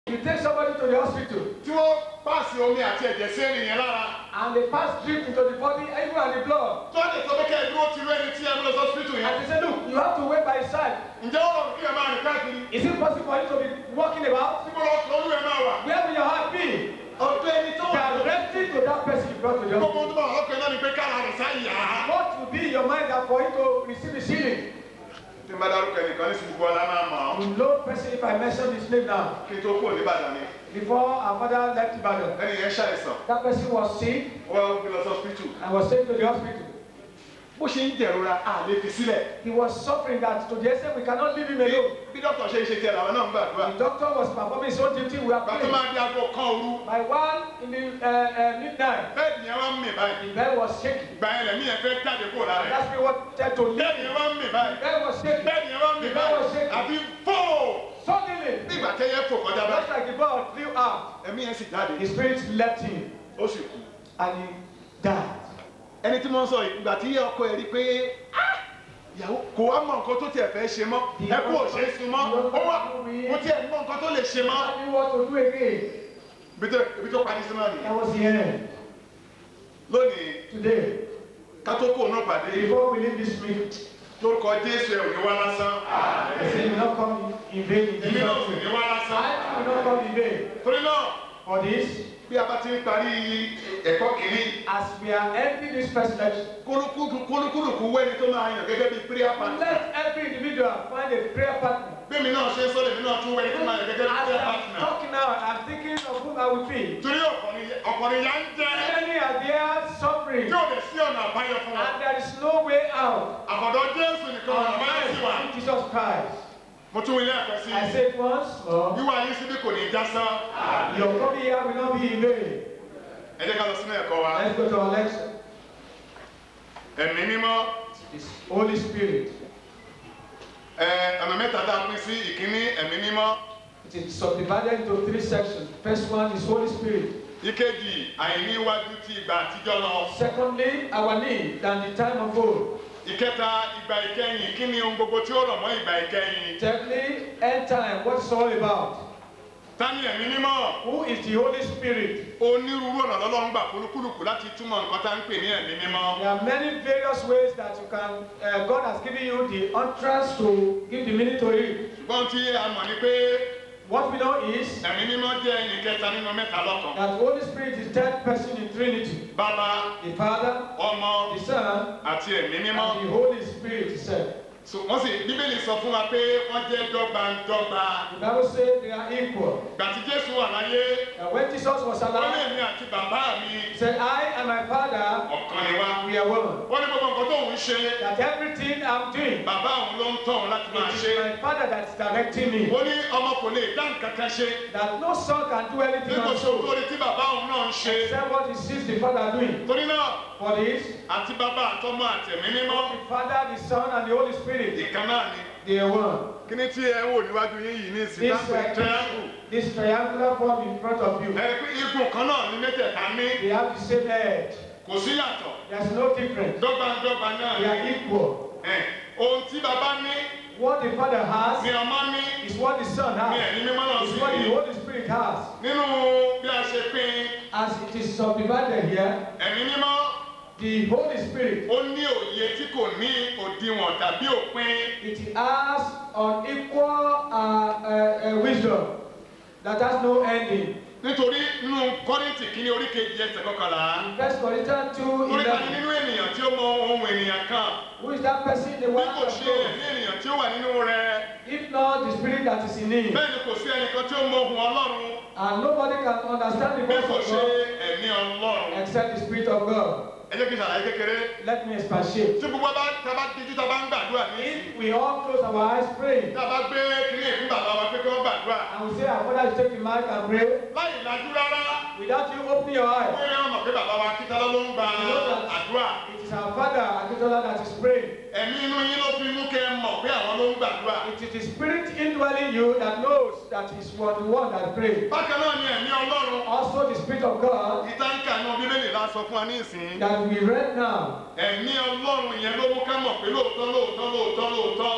You take somebody to the hospital tí wọ́n pàṣẹ omi àti ẹ̀jẹ̀ sí ènìyàn lára and they pass drip into the body, even and the blood. tó lè sọ pé kẹ́ ẹ dúró ti rú ẹni tí ẹ mú lọ sí hospital yẹn And they say, look, you have to wait by his side. ǹjẹ́ ó rọrùn kí ẹ máa rìn káàkiri Is it possible for you to be walking about? níbo lọ lórí ẹ máa wà Where will your heart be? ọ̀dọ̀ ẹni tó wà Directly to that person you brought to the gbogbo hospital. tó bá wà lọ́kàn náà ni pé kára rẹ̀ sáyà á. What will be in your mind that for you to receive his healing? tí n bá dárúkọ ẹnìkan ní sùgbọ́n ọ̀la máa mọ̀ ọ́ You know person if I mention his name now. kí n tó kúrò níbàdàn ni Before our father left Ibadan, ẹni yẹn ṣàìsàn that person was sick ó wá gbé lọ sí hospital and was taken to the hospital. bó ṣe ń jẹ̀rora a lè fi sílẹ̀ He was suffering that to the extent we cannot leave him alone. bí dókítà ṣe ń ṣe tiẹ̀ làwọn náà ń gbàdúrà The doctor was performing his own duty. We are gbàtọ́ praying. máa di aago kan òru By one in the uh, uh, midnight, bẹ́ẹ̀ni yẹn wá ń mì báyìí the bed was shaking. ìgbà yẹn lẹ̀mí yẹn fẹ́ jáde kúrò lára ẹ̀ That's me wanted to leave. bẹ́ẹ̀ni yẹn wá ń mì báyìí The bed was shaking. bẹ́ẹ̀ni yẹn wá ń mì The bed was báyìí shaking. àfi fóò Suddenly, nígbà tẹ́yẹ fò kọjá just báyìí like the bird flew out, ẹ̀mí yẹn sì jáde his spirit left him ó sì kú. and he died. ẹni tí mo ń sọ yìí ìgbà tí ọkọ ẹ̀ rí pé "Ah, ìyàwó kò wá mọ nǹkan tó tiẹ̀ fẹ́ ṣe mọ́ ẹ kú ò ṣe é sun mọ́ ó wà kò tiẹ̀ mọ nǹkan tó lè ṣe mọ́. I knew what to do again. ibi tó ibi tó parí sí náà nìyẹn That was the end. lónìí Today, ká tó kó náà pàdé before we leave this meeting, lórúkọ jésù ẹ̀ ò ní wá lásán I say, will not come in vain in èmi Jesus' náà sì ní name. wá lásán I will not come in vain. torí náà For this, bí a bá ti ń parí ẹ̀kọ́ kìíní as we are ending this first lecture, kólúkúlùkù kólúkúlùkù wẹ́ni tó máa yàn gẹ́gẹ́ bí prayer partner let every individual find a prayer partner. bí mi náà ṣe ń sọ́dọ̀ èmi náà tún wẹ́ni tó máa yàn gẹ́gẹ́ bí As prayer I'm partner talking now, I'm thinking of whom I will be. torí ọ̀pọ̀ni ya ń jẹ́ Many are there suffering, tí ò lè sí ọ̀nà àbáyọ fún wọn and there is no way out. àbọ̀dọ̀ jésù nìkan ọ̀nà àbáyọ sí wa Unless in Jesus Christ. mo tún ilé ẹ̀kọ́ sí I say it once more, wíwá yín síbí kò ní já sán your coming here will not be in vain. ẹ jẹ́ ká lọ sínú ẹ̀kọ́ wa Let's go to our lecture. ẹ̀mí mímọ́ It's Holy Spirit. ẹ ọ̀nà mẹ́ta tá a pín sí ìkíní ẹ̀mí mímọ́ It is subdivided into three sections. First one is Holy Spirit. ìkejì àìní iwájú ti ìgbà àtijọ́ lọ Secondly, our need than the time of old. ìkẹta ìgbà ìkẹyìn kí ni ohun gbogbo tí ó rọ̀ mọ́ ìgbà ìkẹyìn Thirdly, end time. What it's all about. tani ẹ̀mí mímọ́ Who is the Holy Spirit? onírúurú ọ̀nà lọ́lọ́run gbà polúkúlùkù láti túmọ̀ nǹkan tá à ń pè ní ẹ̀mí mímọ́ There are many various ways that you can, uh, God has given you the utterance to give the meaning to it. ṣùgbọ́n tí a mọ̀ ni pé What we know is ẹ̀mí mímọ́ jẹ́ ẹnì kẹta nínú mẹ́ta lọ́kan that Holy Spirit is third person in Trinity. bàbá The Father, ọmọ the Son, àti ẹ̀mí mímọ́ and the Holy Spirit itself. So, wọ́n sì bíbélì sọ fún wa pé wọ́n jẹ́ dọ́gbandọ́gba The Bible says they are equal. gbàtí jésù wà láyé And when Jesus was wọ́n ní alive, èmi àti bàbá mi he said, I and my Father, ọ̀kan ni wá we are one. wọ́n ní gbogbo nǹkan tóun ṣe That everything I'm doing, bàbá òun ló ń tọ̀ òun láti máa it ṣe is my Father that is directing me. ó ní ọmọ kò lè dá nǹkan kan ṣe That no son can do anything nígbà on tó soul torí tí bàbá òun náà ń ṣe except what he sees the Father doing. torí náà For this, àti bàbá àtọmọ àtẹ̀mí mímọ́ the Father, the Son, and the Holy Spirit, ìkan náà ni they are one. kí ni tí ẹ ń wò níwájú yín yìí ní ìsìn This, dáńpẹ́ triangle uh, this triangular form in front of you, ẹ pé igun kan náà ní mẹ́tẹ̀ẹ̀ta ní they have the same edge. kò sí yàtọ̀ There's no difference. dọ́gbandọ́gba náà They ni are equal. Ẹ, ohun tí bàbá ní What the Father ni has ọmọ ní is what the Son ni has. ẹ̀mí mímọ́ náà Is sì what ní the Holy Spirit has. nínú bí a ṣe pín As it is subdivided here, ẹ̀mí mímọ́ the Holy Spirit, ó ní òye tí kò ní òdiwọ̀n tàbí òpin it has unequal uh, uh, uh, wisdom that has no ending. nítorí nínú kọ́rìntì kìíní orí kejì ẹsẹ̀ kọkànlá In First Corinthians 2 torí ta ni 11. nínú ènìyàn tí ó mọ ohun ènìyàn kan Who is that person in the bí world kò of ṣe God? ẹ̀mí ènìyàn tí ó wà nínú rẹ̀ If not the spirit that is in him. bẹ́ẹ̀ ni kò sí ẹnìkan tí ó mọ ohun ọlọ́run And nobody can understand the bí voice kò of ṣe God ẹ̀mí ọlọ́run except the spirit of God. ẹ jẹ́ kí n ṣàlàyé kékeré Let me expatiate. tí gbogbo bá tá a bá díjú tá a bá ń gbàdúrà ní If we all close our eyes praying tá a bá gbé kíní ìfún bàbá wa pé kí wọ́n gbàdúrà and we say our father is taking mic and pray láì lajú rárá without you opening your eyes, pé wọ́n mọ̀ pé bàbá wa kíta ló ń gba àdúrà it is our father Akintola that is praying. ẹ̀mí inú yín ló fi mú kẹ́ ẹ mọ̀ pé àwọn ló ń gbàdúrà It is the spirit indwelling you that knows that is what the one that prays. bákan náà ni ẹ̀mí ọlọ́run Also the spirit of God ìtànkà náà bíbélì la sọ fún wa ní ìsìn that we read now. ẹ̀mí ọlọ́run yẹn ló mú ká mọ̀ pé lóòótọ́ lóòótọ́ lóòótọ́ lóòótọ́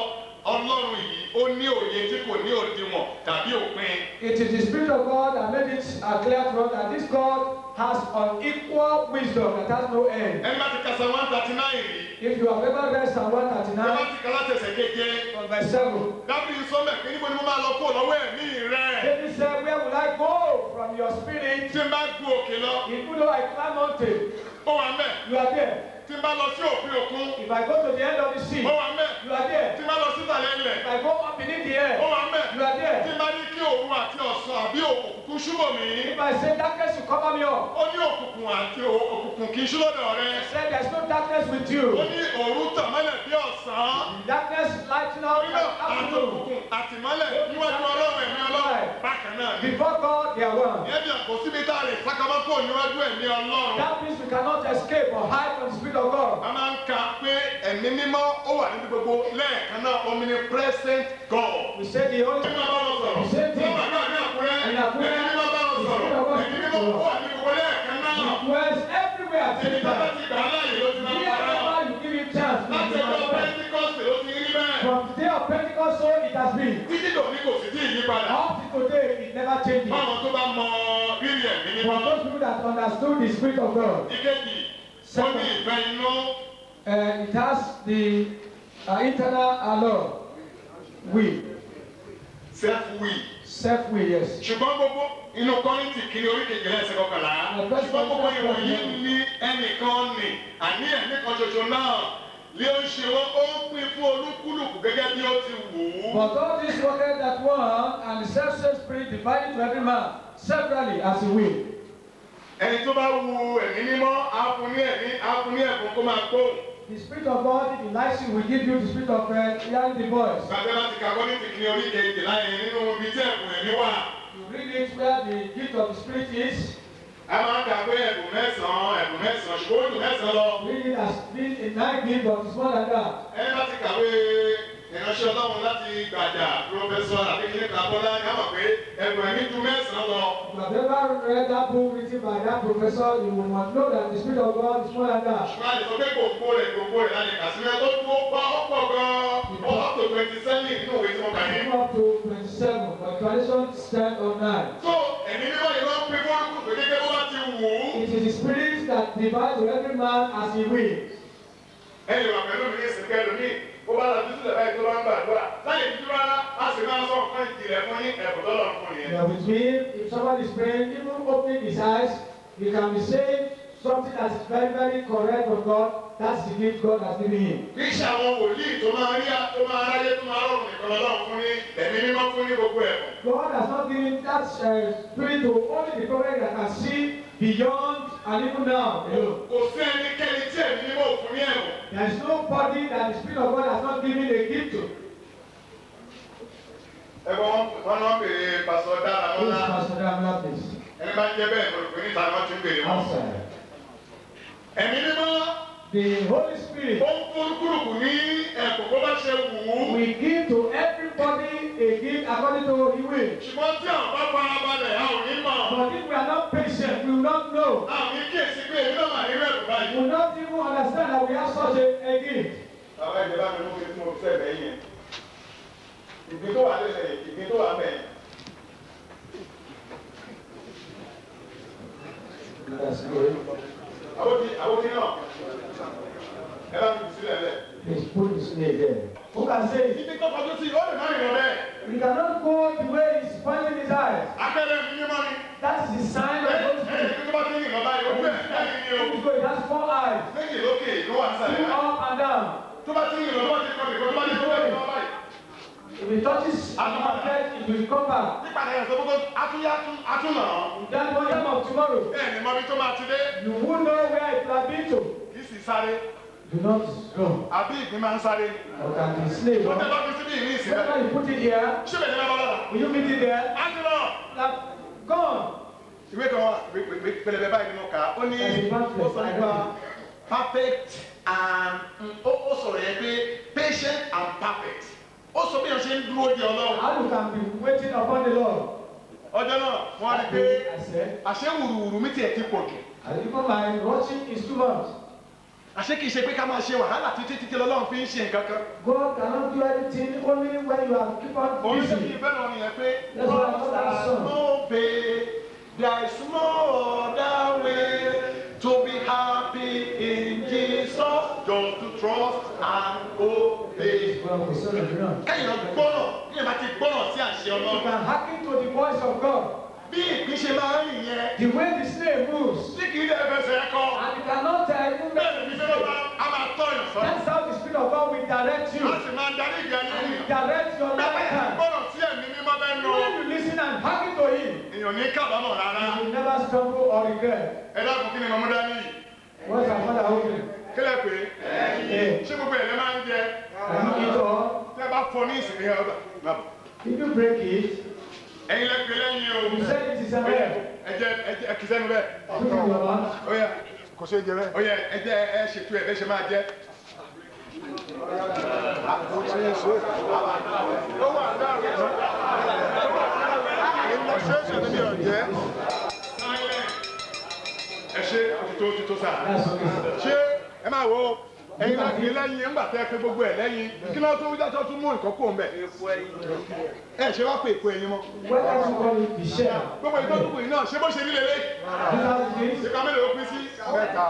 ọlọ́run yìí ó ní òye tí kò ní òdiwọ̀n tàbí òpin. It is the Spirit of God that made it uh, clear to us that this God has unequal wisdom that has no end. ẹni bá ti kasa one thirty nine rí If you have ever read Psalm ẹ bá 139 ti kala tẹsẹ̀ keje from verse 7, dábìlì sọ́mẹ̀ pé níbo ni mo máa lọ kó lọ́wọ́ ẹ̀mí rẹ̀ David said, Where will I go from your spirit? tí n bá gu òkè lọ Even though I climb mountain, ó wà mẹ́ you are there. tí n bá lọ sí òpin òkun If I go to the end of the sea, ó wà mẹ́ you are there. tí n bá lọ sí ìsàlẹ̀ ilẹ̀ If I go up beneath the air, ó wà mẹ́ you are tí there. n bá ní kí òun àti ọ̀sán àbí òkùnkùn ṣúbọ̀ mí If I say darkness will cover me up, ó ní òkùnkùn àti ò- òkùnkùn kì í ṣú lọ́dọ̀ rẹ I said there's no darkness with ó you. ní òru tàn mọ́lẹ̀ bí ọ̀sán Darkness lighting up torí náà like àti afternoon. òkùnkùn àti mọ́lẹ̀ níwájú ọlọ́run ẹ̀mí ọlọ́run bákan náà ni. Before God, they are one. ìyẹn bí àpò síbi tá a lè sákàmọ́ kó níwájú ẹ̀mí ọlọ́run. That means we cannot escape or hide from the Spirit of God. a máa ń ka pé ẹ̀mí mímọ́ ó wà níbi gbogbo lẹ́ẹ̀kan náà omnipresent God. We say the Holy ẹ̀mí mímọ́ bá wọn sọ̀rọ̀ The same thing. wọ́n bàbá ní àkúrẹ́ In ẹ̀mí Àkúrẹ́, mímọ́ bá wọn sọ̀rọ̀ ẹ̀mí mímọ́ ó wà níbi gbogbo lẹ́ẹ̀kan náà. dwells everywhere at the ẹni same tó bá time. ti gbà á láàyè ló ti máa ń para. Wherever you give him chance, he láti will ọjọ́ manifest. Pentecost ló ti rí bẹ́ẹ̀. From the day of Pentecost, so it has been. títí dòní kò sì tí ì yí padà. Up to today, it never changes. báwọn tó bá mọ rírì ẹ̀mí For mímọ́. those people that understood the Spirit of God, ìkejì ó ní ìfẹ́ inú. uh, it has the uh, internal alone, will, self-will. self-will, yes. ṣùgbọ́n gbogbo inú kọ́rìntì kiri orí kejìlá ẹsẹ̀ kọkànlá ṣùgbọ́n gbogbo ìwọ̀nyí ní ẹnìkan nì àní ẹnìkan ṣoṣo náà lé ó ń ṣe wọ́n ó ń pín fún olúkúlùkù gẹ́gẹ́ bí ó ti wù ú. But all this worketh that one, and the self-same Spirit divided to every man severally as he will. ẹni tó bá wu ẹ̀mí mímọ́ á fún ní ẹ̀mí á fún ní ẹ̀bùn kó máa gbóhùn. The Spirit of God, if He likes you, will give you the Spirit of uh, hearing the voice. gbàgbé láti ka kọ́rìntì kiri orí kejìlá yẹn nínú ibi tí ẹ̀bùn ẹ̀mí wà. You read it where the gift of the Spirit is. a máa ń kà pé ẹ̀bùn mẹ́sàn-án ẹ̀bùn mẹ́sàn-án ṣùgbọ́n ó dùn mẹ́sàn-án lọ. Read it as being a nine gift, but it's more than that. ẹni bá ti kàwé ìránṣẹ́ ọlọ́run láti gbàjà pírọfẹ́sọ àbíkíní kàbọ́lá ní àmọ̀ pé ẹgbẹ̀rún ẹ̀mí ju mẹ́sàn-án lọ. If you have ever read that book written by that professor, you will must know that the Spirit of God is more than that. ṣùgbọ́n àti sọ pé gbogbo rẹ̀ gbogbo rẹ̀ láti kà sílẹ̀ tó dúró pa ọ̀pọ̀ gan-an ó wà tó twenty seven nínú ìwé tí wọ́n kà yẹn. Come up to 27, but tradition stand on 9. tó ẹ̀mí mímọ́ yìí wọ́n pín fọ́lùkù pé gẹ́gẹ́ bó bá ti wù ú. It is the Spirit that divides to every man as he will. ẹ̀yìn wà pẹ̀lú mi ní ìsìnkú ẹlòmíì bó bá lọ sí sílẹ̀ báyìí tó bá ń gbàdúrà láyé dúdú rárá á sì máa sọ nǹkan ìjìnlẹ̀ fún yín ẹ̀bùn tọ́lọ̀ fún yẹn. You are with me. If somebody is praying, even opening his eyes, he can be saying something that is very, very correct from God. That's the gift God has given him. kì í ṣe àwọn wòlíì tó máa rí tó máa ráyé tó máa rọrùn nìkan lọ́wọ́ fún ní ẹ̀mí mímọ́ fún ní gbogbo ẹ̀bùn. God has not given that uh, spirit to only the prophet that can see beyond and even now alone. kò sí ẹnikẹ́ni tí ẹ̀mí mímọ́ ò fún ní ẹ̀bùn. There is nobody that the Spirit of God has not given a gift to. ẹ̀gbọ́n wọn wọn náà béèrè pásọ dára Who is lọ́la Pastor Damla, please? ẹni bá ń jẹ́ bẹ́ẹ̀ mo rò pé níta ni wọ́n ti ń béèrè wọn. Answer. ẹ̀mí mímọ́ The Holy Spirit ó ń fún kúrùkù ní ẹ̀bùn bó bá ṣe wù ú. will give to everybody a gift according to His will. ṣùgbọ́n tí àwọn bá fara balẹ̀ a ò ní mọ̀. But if we are not patient, we will not know. a ò ní kíyèsí pé èmi náà máa ní rẹ̀ We báyìí. will not even understand that we have such a, a gift. bàbá ìjọba mi mú mi tí mo fi sẹ́ẹ̀ bẹ́ẹ̀ yẹn. ìgbín tó wà lẹ́sẹ̀ ìgbín tó wà mẹ́ẹ̀. That's good. àwòtí àwòtí náà ẹ bá mi jù sílẹ̀ lẹ̀. Please put his name there. Who can say it? ibi tó kọjú sí ó lè má rìn lọ bẹ́ẹ̀. We cannot go the way he's pointing his eyes. akẹ́rẹ́ mi ní mọ́ ni. That is the sign of the Holy Spirit. ẹni tó bá ti rìn lọ báyìí ojú ẹ̀ báyìí ni o. So it has four eyes. méjì lókè ló wà Two nísàlẹ̀ náà. up and down. tó bá ti rìn lọ tó bá ti kọ́ nìkan tó bá ti kọ́ nìkan báyìí. If it touches our head, it will come back. nípa ẹ̀yà tó gbogbo atúnyá atúnà. That one time of tomorrow, bẹ́ẹ̀ ni mọ́bí tó máa ti dé. you will know where it will have been to. kì í sì sáré. Do not go. àbí ìgbín máa ń sáré. Or can be slave. ó tẹ Huh? bá fi síbí ìrìn ìsìn Whenever rẹ̀. you put it here, ṣé bẹ̀rẹ̀ bá lọ́la. will you meet it there? átúnà. Like, gone. ìwé kan wà ìwé- ìwé pẹlẹbẹ báyìí ni mo kà á. ó ní ó sọ nípa perfect and ó ó sọ̀rọ̀ yẹn pé patient and perfect. ó sọ bí wọ́n ṣe ń dúró di ọlọ́run. How you can be waiting upon the Lord? ọjọ́ náà wọ́n á rí That pé day, I said, àṣẹ wùrùwùrù mi tiẹ̀ ti pọ̀ jù. and even my rushing is too much. àṣé kìí ṣe pé ká máa ṣe wàhálà títí títí lọ́lọ́run fi ń ṣe nǹkan kan. God cannot do anything only when you are keep on òun ṣe busy. kí ìfẹ́ lọ nìyẹn pé That's why I thought I saw. no pay there is no other way to be happy in Jesus just to trust and obey. Well, we saw the ground. kẹ́yìn lọ gbọ́rọ̀ bí ẹ bá ti gbọ́rọ̀ sí àṣẹ You ọlọ́run. can hearken to the voice of God. bí ìpín ṣe máa ń rìn yẹn The way the snake moves. tí kì í dẹ́ fẹsẹ̀ ẹ̀kọ́ And you cannot tell even bẹ́ẹ̀ ni fífẹ́ lọ́ba a máa tọ́ yàn sọ. That's how the Spirit of God will direct you. a sì máa darí ìgbà yẹn And nìyàn. direct your bẹ́ẹ̀ lifetime. gbọ́rọ̀ sí ẹ̀mí mímọ́ bẹ́ẹ̀ nù. When you listen and hearken to Him, èèyàn ní kábàámọ̀ rárá. you will never stumble or regret. ẹ dákun kí ni mọ̀mú dání yìí. What's our father holding? kílẹ̀ pé Yeah. ṣé gbogbo ẹ̀ lẹ́ máa ń jẹ. Can you eat all? tẹ́ bá fọ ní ìsìn yẹn ọgbà. If you break it, ẹ̀yin lẹ pé lẹ́yìn o. you say it is a Ó yẹ, man. ẹ jẹ ẹ jẹ ẹ kì í sẹ́nu bẹ́ẹ̀. Put it in your mouth. ó yẹ kò ṣe jẹ bẹ́ẹ̀. ó yẹ ẹ jẹ ẹ ṣètò ẹ bẹ́ẹ̀ ṣe máa jẹ. ó wà láàrin ẹ ṣe òtítọ́ òtítọ́ sáà That's okay. ṣé ẹ máa wo ẹyin náà kì í lẹ́yìn ńgbà tẹ́ pé gbogbo ẹ̀ lẹ́yìn kí ló tó wíjọ́ tó tún mú nǹkan kó ń bẹ̀. ẹ ṣe wá pé èpo ẹyin mọ́. Why don't you call it the shell? gbogbo ìtọ́jú kù yìí náà ṣé bó ṣe nílé lé. These are the things. ìka mélòó pín sí. mẹ́ta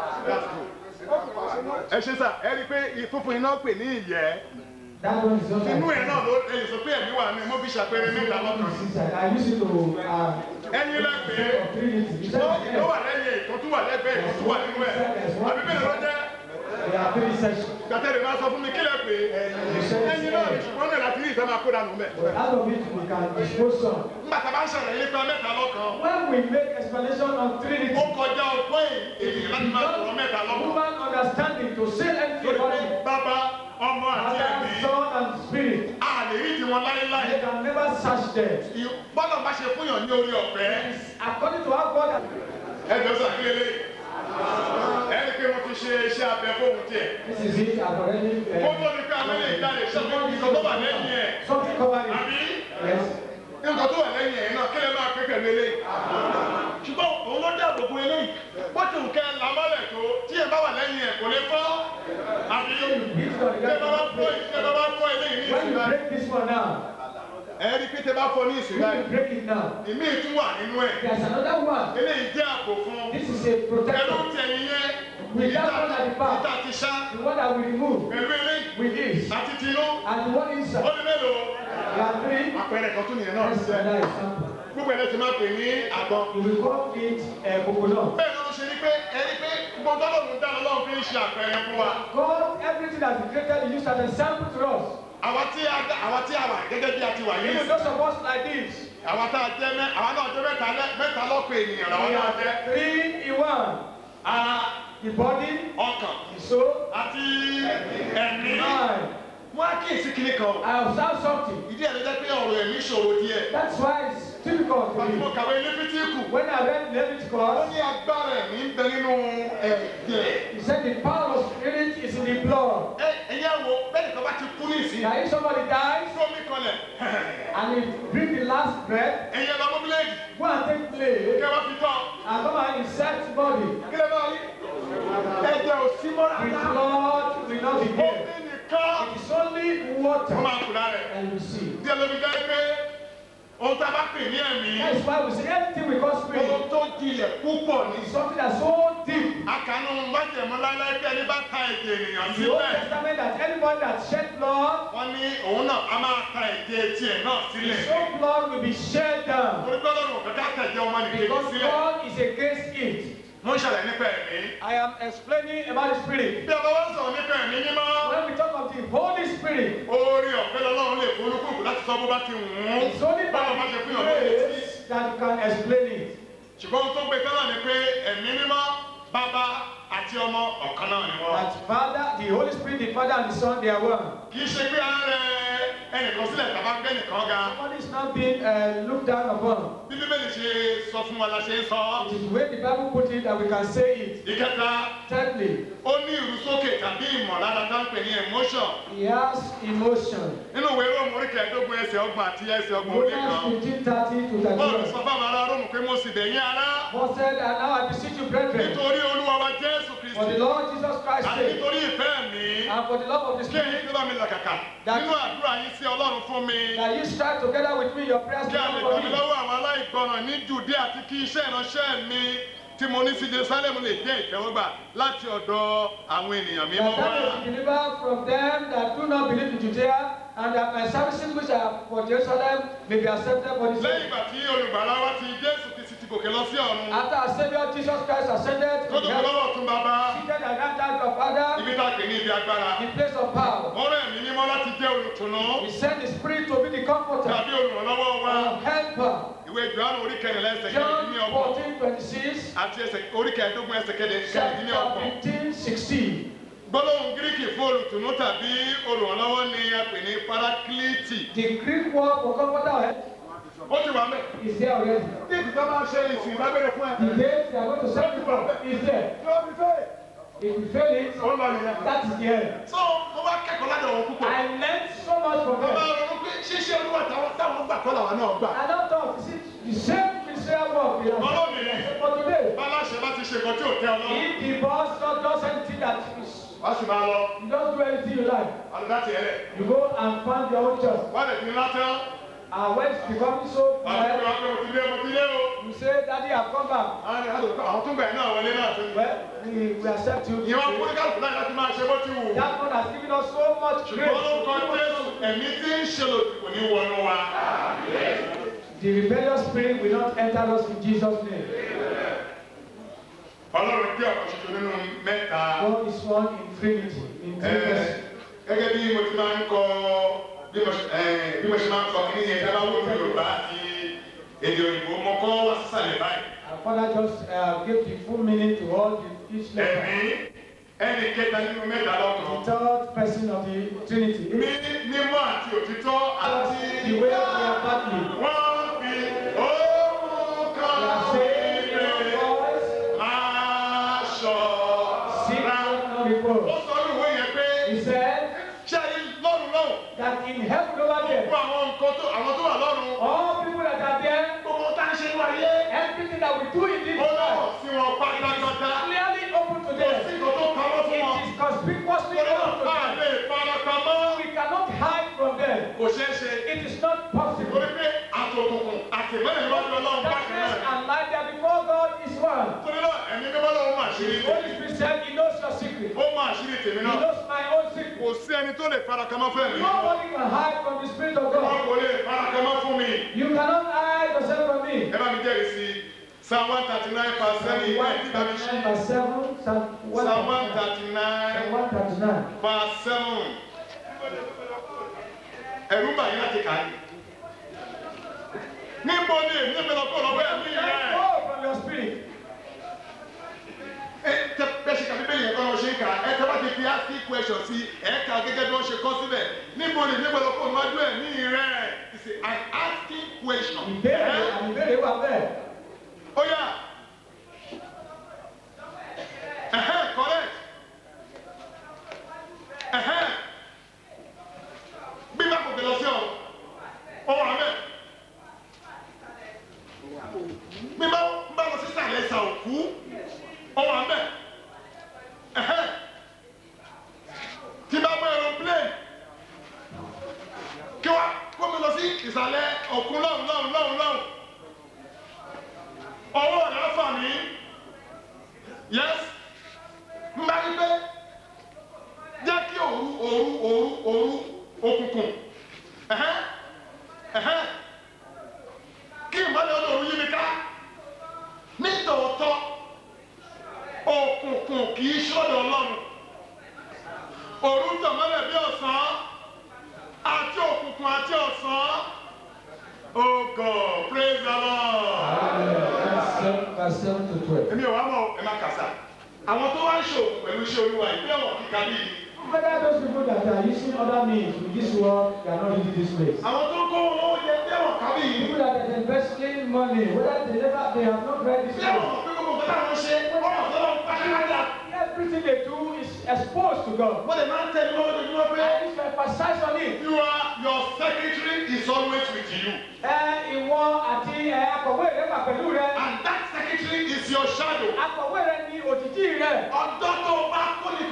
ẹ ṣe sà ẹ rí i pé ìfúnfún iná pè ní ìyẹ́ That one is not inú like ẹ̀ náà ló ẹ lè sọ pé ẹ̀mí wà ní mo fi ṣàpẹẹrẹ mẹ́ta lọ́kàn. I use it to uh, ẹyin lẹ́gbẹ̀ẹ́ for three liters. You said ló yes. ló wà lẹ́yìn ẹ̀ ìkan tó wà lẹ́gbẹ̀ẹ́ ìkan tó wà nínú ẹ̀ àbí bẹ́ẹ̀ ló jẹ́ There are three sections. gbàtẹ́rẹ̀ máa sọ fún mi kílẹ̀ pé ẹyin náà ṣùgbọ́n náà láti rí ìfẹ́ máa kó dànù mẹ́. Out of it, we can dispose some. nígbà tá a bá ń ṣàlàyé nípa mẹ́ta lọ́kàn When we make explanation of ó Trinity, kọjá ọgbọ́n ènìyàn láti máa sọ̀rọ̀ mẹ́ta lọ́kàn. human understanding to say anything lórí about pé it, bàbá ọmọ àti Father, ẹ̀mí Son, and Spirit, a lè rí tiwọn láéláé. they can never search them. bọ́lá bá ṣe fún yàn ní orí ọ̀fẹ́ According to how God has ẹjọ́ sàkílélẹ̀ ẹni pé mo ti ṣe iṣẹ́ abẹ fóun tiẹ̀. This is it, I've already. ó Uh, tó ní pé àwọn eléyìí jáde ṣé wọ́n fi sọ́kọ́ wà lẹ́yìn ẹ̀. something covered it. àbí Yes. nǹkan tó wà lẹ́yìn ẹ̀ náà kílẹ̀ máa pé pẹ̀lú eléyìí. ṣùgbọ́n òun ló dá àbòkù eléyìí bó ti nǹkẹ́ lamọ́lẹ̀ tó tí ẹ̀ bá wà lẹ́yìn ẹ̀ kò lè fọ́. àbí This one, tẹ́ bá bá fọ́ you tẹ́ bá bá fọ́ eléyìí ní When you ìsìn break this one now, ẹ̀ rí pé tẹ́ bá fọ́ ní ìsìn when báyìí you break it now, ìmí tún wà nínú ẹ̀ there's another one. eléyìí jẹ́ àpò fún This is a pẹ̀lú protector. tẹ̀yìn yẹn With that ìta one at the back. ìta ti ṣá The one that we remove pẹ̀lú eléyìí with this. àti tinú And the one ó inside. ní mélòó There are three. àpẹẹrẹ kan tún nìyẹn náà That's ṣiṣẹ́ another example. gbogbo ẹ̀ lẹ́sìn máa pè ní àgbọn. You will call it a coconut. bẹ́ẹ̀ ló ń ṣe ní pé ẹni pé gbogbo ọlọ́run dá ọlọ́run fi ń ṣe àpẹẹrẹ fún wa God, everything that He created, He used as a sample to us. àwa tí a dá àwa tí a wà gẹ́gẹ́ bí a ti wà yìí Even those of us like this, àwa tá a jẹ́ mẹ́ àwa náà jẹ́ mẹ́ta lẹ́ mẹ́ta lọ́pọ̀ ènìyàn làwa we náà are jẹ́ three in one. ara The body, ọkàn the soul, àti the ẹ̀mí. mind. wọ́n á kíyèsí kíní kan o. I observe something. ìdí ẹ̀ ló jẹ́ pé ọ̀rọ̀ ẹ̀mí ṣòro díẹ̀. That's why it's difficult to pàtó mo me. kàwé Léfítíkù. When I read ó Leviticus, ní agbára ẹ̀mí ń bẹ nínú ẹ̀jẹ̀. he said the power of spirit is in the blood. ẹ ẹ̀yẹ́ wo bẹ́ẹ̀ nìkan bá ti kú ní ìsìn. Now if somebody dies fómi kanlẹ̀. and he breathe the last breath, ẹ̀yẹ́ lọ mọ́bílẹ́ẹ̀dì. go and take place kẹ́ wá fi tán. and come and insert body. kí lè máa rí. ẹ̀jẹ̀ ò sí mọ́ The rárá. blood will not be omi there. nìkan. It is only wọ́n water máa kú lára ẹ̀. and you see. díẹ̀ ló fi jẹ́ pé ohun tá a bá pè ní ẹ̀mí. That is why we say anything we call ohun spirit tó jinlẹ̀ púpọ̀ ní. is something that's so deep. akànnù májèmú láíláí pé ẹni bá ta ẹ̀jẹ̀ ènìyàn The Old sílẹ̀. Testament that anybody that shed blood, wọ́n ní òun náà a máa ta ẹ̀jẹ̀ tiẹ̀ náà sílẹ̀. his own blood will be shed down. torí pé ọlọ́run òfin ká tẹ̀jẹ̀ ọmọ nìkejì Because sílẹ̀. God is against it. mo ń ṣàlàyé nípa ẹ̀mí. I am explaining about the spirit. bí a bá wá sọ̀rọ̀ nípa ẹ̀mí mímọ́. When we talk of the Holy Spirit, orí ọ̀fẹ́ lọ́lọ́run lè fún olúkúlùkù láti sọ bó bá ti wù ú. it's only báwo bá by ṣe the fún ìyàn lóye tí. grace that you can explain it. ṣùgbọ́n ohun tó gbé tẹ́lẹ̀ ni pé ẹ̀mí mímọ́ bàbá àti ọmọ ọ̀kan náà ni wọ́n. That Father, the Holy Spirit, the Father and the Son, they are one. kì í ṣe pé à ń rẹ ẹnìkan sílẹ̀ tàbá gbé nìkan ga. Somebody is not being uh, looked down upon. bí bíbélì ṣe sọ fún wa la ṣe ń sọ. It is the way the Bible put it that we can say it. ìkẹta Thirdly, ó ní ìrúsókè tàbí ìmọ̀lára tá ń pè ní emotion. he has emotion. nínú ìwé róòmù orí kẹẹ̀ẹ́dógún ẹsẹ̀ ọgbọ̀n àti ẹsẹ̀ ọgbọ̀n ó lé Romans kan. 15, 30 to bọ́ọ̀lù 31. sọ fáwọn ará róòmù pé mo mo sì bẹ̀ yín ará Paul said, And now I beseech you, brethren, nítorí olúwa wa jésù for the kristi Lord Jesus Christ's àti sake, nítorí ìfẹ́ mi and for the love of the kí ẹ̀yin Spirit, tó bá mi làkàkà nínú àdúrà yín sí ọlọ́run fún mi that you strive together with me your prayers kí a lè to gbà for mí me. lọ́wọ́ àwọn aláìgbọràn ní jùdí àti kí iṣẹ́ ìránṣẹ́ mi tí mo ní sí jerusalem lè jẹ́ ìtẹ́wọ́gbà láti ọ̀dọ̀ àwọn ènìyàn mímọ́ That wá. I may be delivered from them that do not believe in Judea, and that my services which are for Jerusalem may be accepted for the lẹ́yìn sake. ìgbà tí olùgbàlà wa ti jésù kristi ti gòkè lọ sí ọ̀run After our Savior Jesus Christ ascended tó to tó heaven, lọ́wọ́ tún bàbá seated at that right of Father, ibi tá a pè ní ibi agbára in place of power, wọ́n rẹ̀ mí mímọ́ láti jẹ́ olùtùnú He sent the Spirit to be the comforter, tàbí olùrànlọ́wọ́ wa our helper. ìwé johannu orí kẹrìnlá ẹsẹ̀ John kẹrìndínlẹ́ọgbọ̀n 14, 26, àti ẹsẹ̀ orí kẹẹ̀ẹ́dógún ẹsẹ̀ chapter kẹrìndínlẹ́ọgbọ̀n 15, 16. gbólóhùn gíríkì fún olùtùnú tàbí olùrànlọ́wọ́ ni a pè ní parakiliti The Greek word for comforter ó ti wà mẹ́. is there already. Ní ìgbà máa ṣe ìsìn ìdágbére fún ẹ. The date they are going to send you from is there. Yóò fi fẹ́. If you fail it, Ó ń lọ nìyẹn. that is the end. So mo bá kẹ́kọ̀ọ́ ládọ̀ wọn púpọ̀. I learned so much from Mo bá them. ronú pé ṣíṣe olúwa táwọn táwọn gbà kọ́ làwọn náà gbà. I don't talk. You see, the same ministerial work we have Ọlọ́mìnir for today. báláṣẹ bá ti ṣe nǹkan tí ò tẹ́ ọ lọ́rùn If the boss just does anything that is, wá sì máa lọ you don't do anything you like, àlùdá tiẹ̀ lẹ̀ you go and find your own church. wá lè fi ńlá tán And when it's becoming so wá lè fi bad, wá pé mo ti dé mo ti dé o. you say, Daddy, I've come back. àwọn ènìyàn tó àwọn tó ń gbà yín náà wọlé náà tó ń gbà. Well, we, we accept you. ìyẹn wá fún ní kálukú láti láti máa ṣe bó ti wù. That one has given us so much grace. ṣùgbọ́n lórúkọ jésù ẹ̀mí tí ń ṣe lòdì kò ní wọnú wa. The rebellious spirit will not enter us in Jesus' name. ọlọ́run jẹ́ ọ̀kan ṣoṣo nínú mẹ́ta. God is one in Trinity, in three Ẹ, persons. gẹ́gẹ́ bí mo ti máa ń kọ bí mo ṣe ẹ, bí mo ṣe máa ń kọ kí nìyẹn dábàá wò ní yorùbá àti èdè òyìnbó mo kọ́ wá sísàlẹ̀ báyìí. Our Father just uh, gave the full meaning to all the, each letter. ẹ̀mí ẹnì kẹta nínú mẹ́ta The lọ́kàn. third person of the Trinity. ní mímọ́ àti òtítọ́ àti The way we are badly. wọ́n fi ohun We kan are saved in our wípé voice, aṣọ sick ra. not before. ó sọ ní ìwé yẹn pé He said ṣé ayé lọ́run lọ́run that in heaven over there, gbogbo àwọn nǹkan tó àwọn tó wà lọ́run all people that are there, Gbogbo tá ń ṣe ní ayé. everything that we do in this ó lọ́wọ́ life, sí wọn pátápátá clearly open to kò sí them. nǹkan tó pamọ́ fún wọn. It is conspicuously torí náà open to a them. lè farapamọ́ We cannot hide from them. kò ṣeé ṣe It is not possible. torí pé àtòkùnkùn àtìmọ́lẹ̀ níwájú ọlọ́run bákan Darkness náà. and light are before God is one. torí náà ẹ̀mí mímọ́ lọ́wọ́ máa ṣírí The Holy Spirit said He knows your secret. ó máa ṣírí tèmi He náà. knows my own secret. kò sí ẹni tó lè farakama fún ẹ̀mí. Nobody can hide from the Spirit of wọn God. kò lè farakama fún mi. You cannot hide yourself from me. ẹ bá mi jẹ́rìí sí i psalm one thirty nine verse seven ìwé ẹ̀dí bá mi ṣí. 139 verse 7, Psalm psalm one 139 thirty nine 139. verse seven. ẹ̀rú bà yín láti kà á yìí. níbo ni èmi ń bẹ̀rẹ̀ kó lọ́wọ́ ẹ̀mí rẹ̀. Go from your spirit. ẹ tẹ bẹ́ẹ̀ ṣe kà bíbélì yẹn kọ́ ló ṣe ń kà ẹ tẹ bá ti fi asking question sí ẹ kà gẹ́gẹ́ bí wọ́n ṣe kọ́ síbẹ̀ níbo ni èmi ń bẹ̀rẹ̀ kó lọ́wọ́ ẹ̀mí rẹ̀. it's an asking question. Ìbéèrè Ẹ́? àmì ìbéèrè wà bẹ́ẹ̀. ó yá. Ẹ̀hẹ́n, correct. Ẹ̀hẹ́n. bí bá kò tẹ lọ sí ọ ọ wà mẹ bí bá bá lọ sí sàlẹ̀ ìsà òkú ọ wà mẹ Ẹ̀hẹ́n. tí bá gbé aeroplane kí wá kó mi lọ sí ìsàlẹ̀ òkú lọ́hùn lọ́hùn lọ́hùn lọ́hùn ọwọ́ rẹ̀ fà mí yes mbà yí pé jẹ́ kí òru òru òru òru òkùnkùn ẹ̀hẹ́n ẹ̀hẹ́n kí ìmọ̀lẹ̀ ọlọ́run yí mi ká nítòótọ́ òkùnkùn kì í ṣọ́dọ̀ ọlọ́run òru ń tọ̀mọ́lẹ̀ bí ọ̀sán àti òkùnkùn àti ọ̀sán oh God praise the Lord Hallelujah. Verse 7 to 12. èmi ò wá mọ̀ ẹ má kàsà àwọn tó wá ń ṣòwò pẹ̀lú iṣẹ́ olúwa ìpínlẹ̀ wọn kíkà bíi Whether those people that are using other means with this world, they are not really this place. àwọn tó ń kó owó yẹ bí ẹ̀wọ̀n kà bíi People that are investing money, whether they never, they have not read this bí ẹ̀wọ̀n place. mọ̀ pé gbogbo nǹkan táwọn ṣe ọ̀rọ̀ ọ̀sán pátápátá Everything they do is exposed to God. wọ́n lè máa ń tẹ̀lé lọ́wọ́ lójúmọ́ pé I need to emphasize on it. you are your secretary is always with you Ẹ ìwọ àti ẹ akọ̀wé rẹ wà pẹ̀lú rẹ. and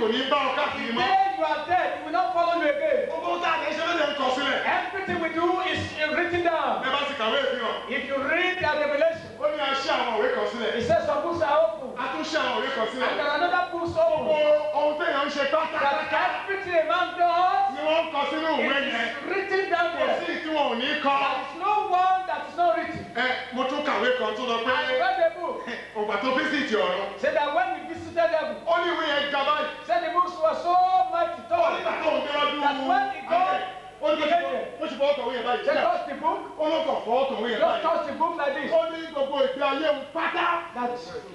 kò ní bá ọ The káàkiri mọ́. day you are dead, it will not follow you again. gbogbo tá a lè ṣe lóde ń kọ sílẹ̀. Everything we do is written down. ẹ bá ti kàwé ìfihàn. If you read the Revelation, ó ní a ṣí àwọn òwe kan sílẹ̀. it says some books are open, a tún ṣí àwọn òwe kan and sílẹ̀. there are another books gbogbo open. ohun téèyàn ń ṣe That pátápátá everything a man does ni wọ́n ń kọ sínú ìwé is yẹn. written down kò sí there. tí wọn ò ní kọ. There is no one that is not written. ẹ mo tún kàwé kan tó lọ pé I read the book. ògbà tó físìtì ọ̀run. Said that when we visited heaven, ó ní ìwé yẹn ga báyìí. said the books were so mighty ó tall. nígbà tó ń déwájú That's when he got ó ní bó ṣe fọwọ́ kọ̀wé yẹn báyìí. Said touch the book, ó ló kàn fọwọ́ kọ̀wé yẹn just báyìí. touch the book like this. ó ní gbogbo ìgbé ayé òun pátá That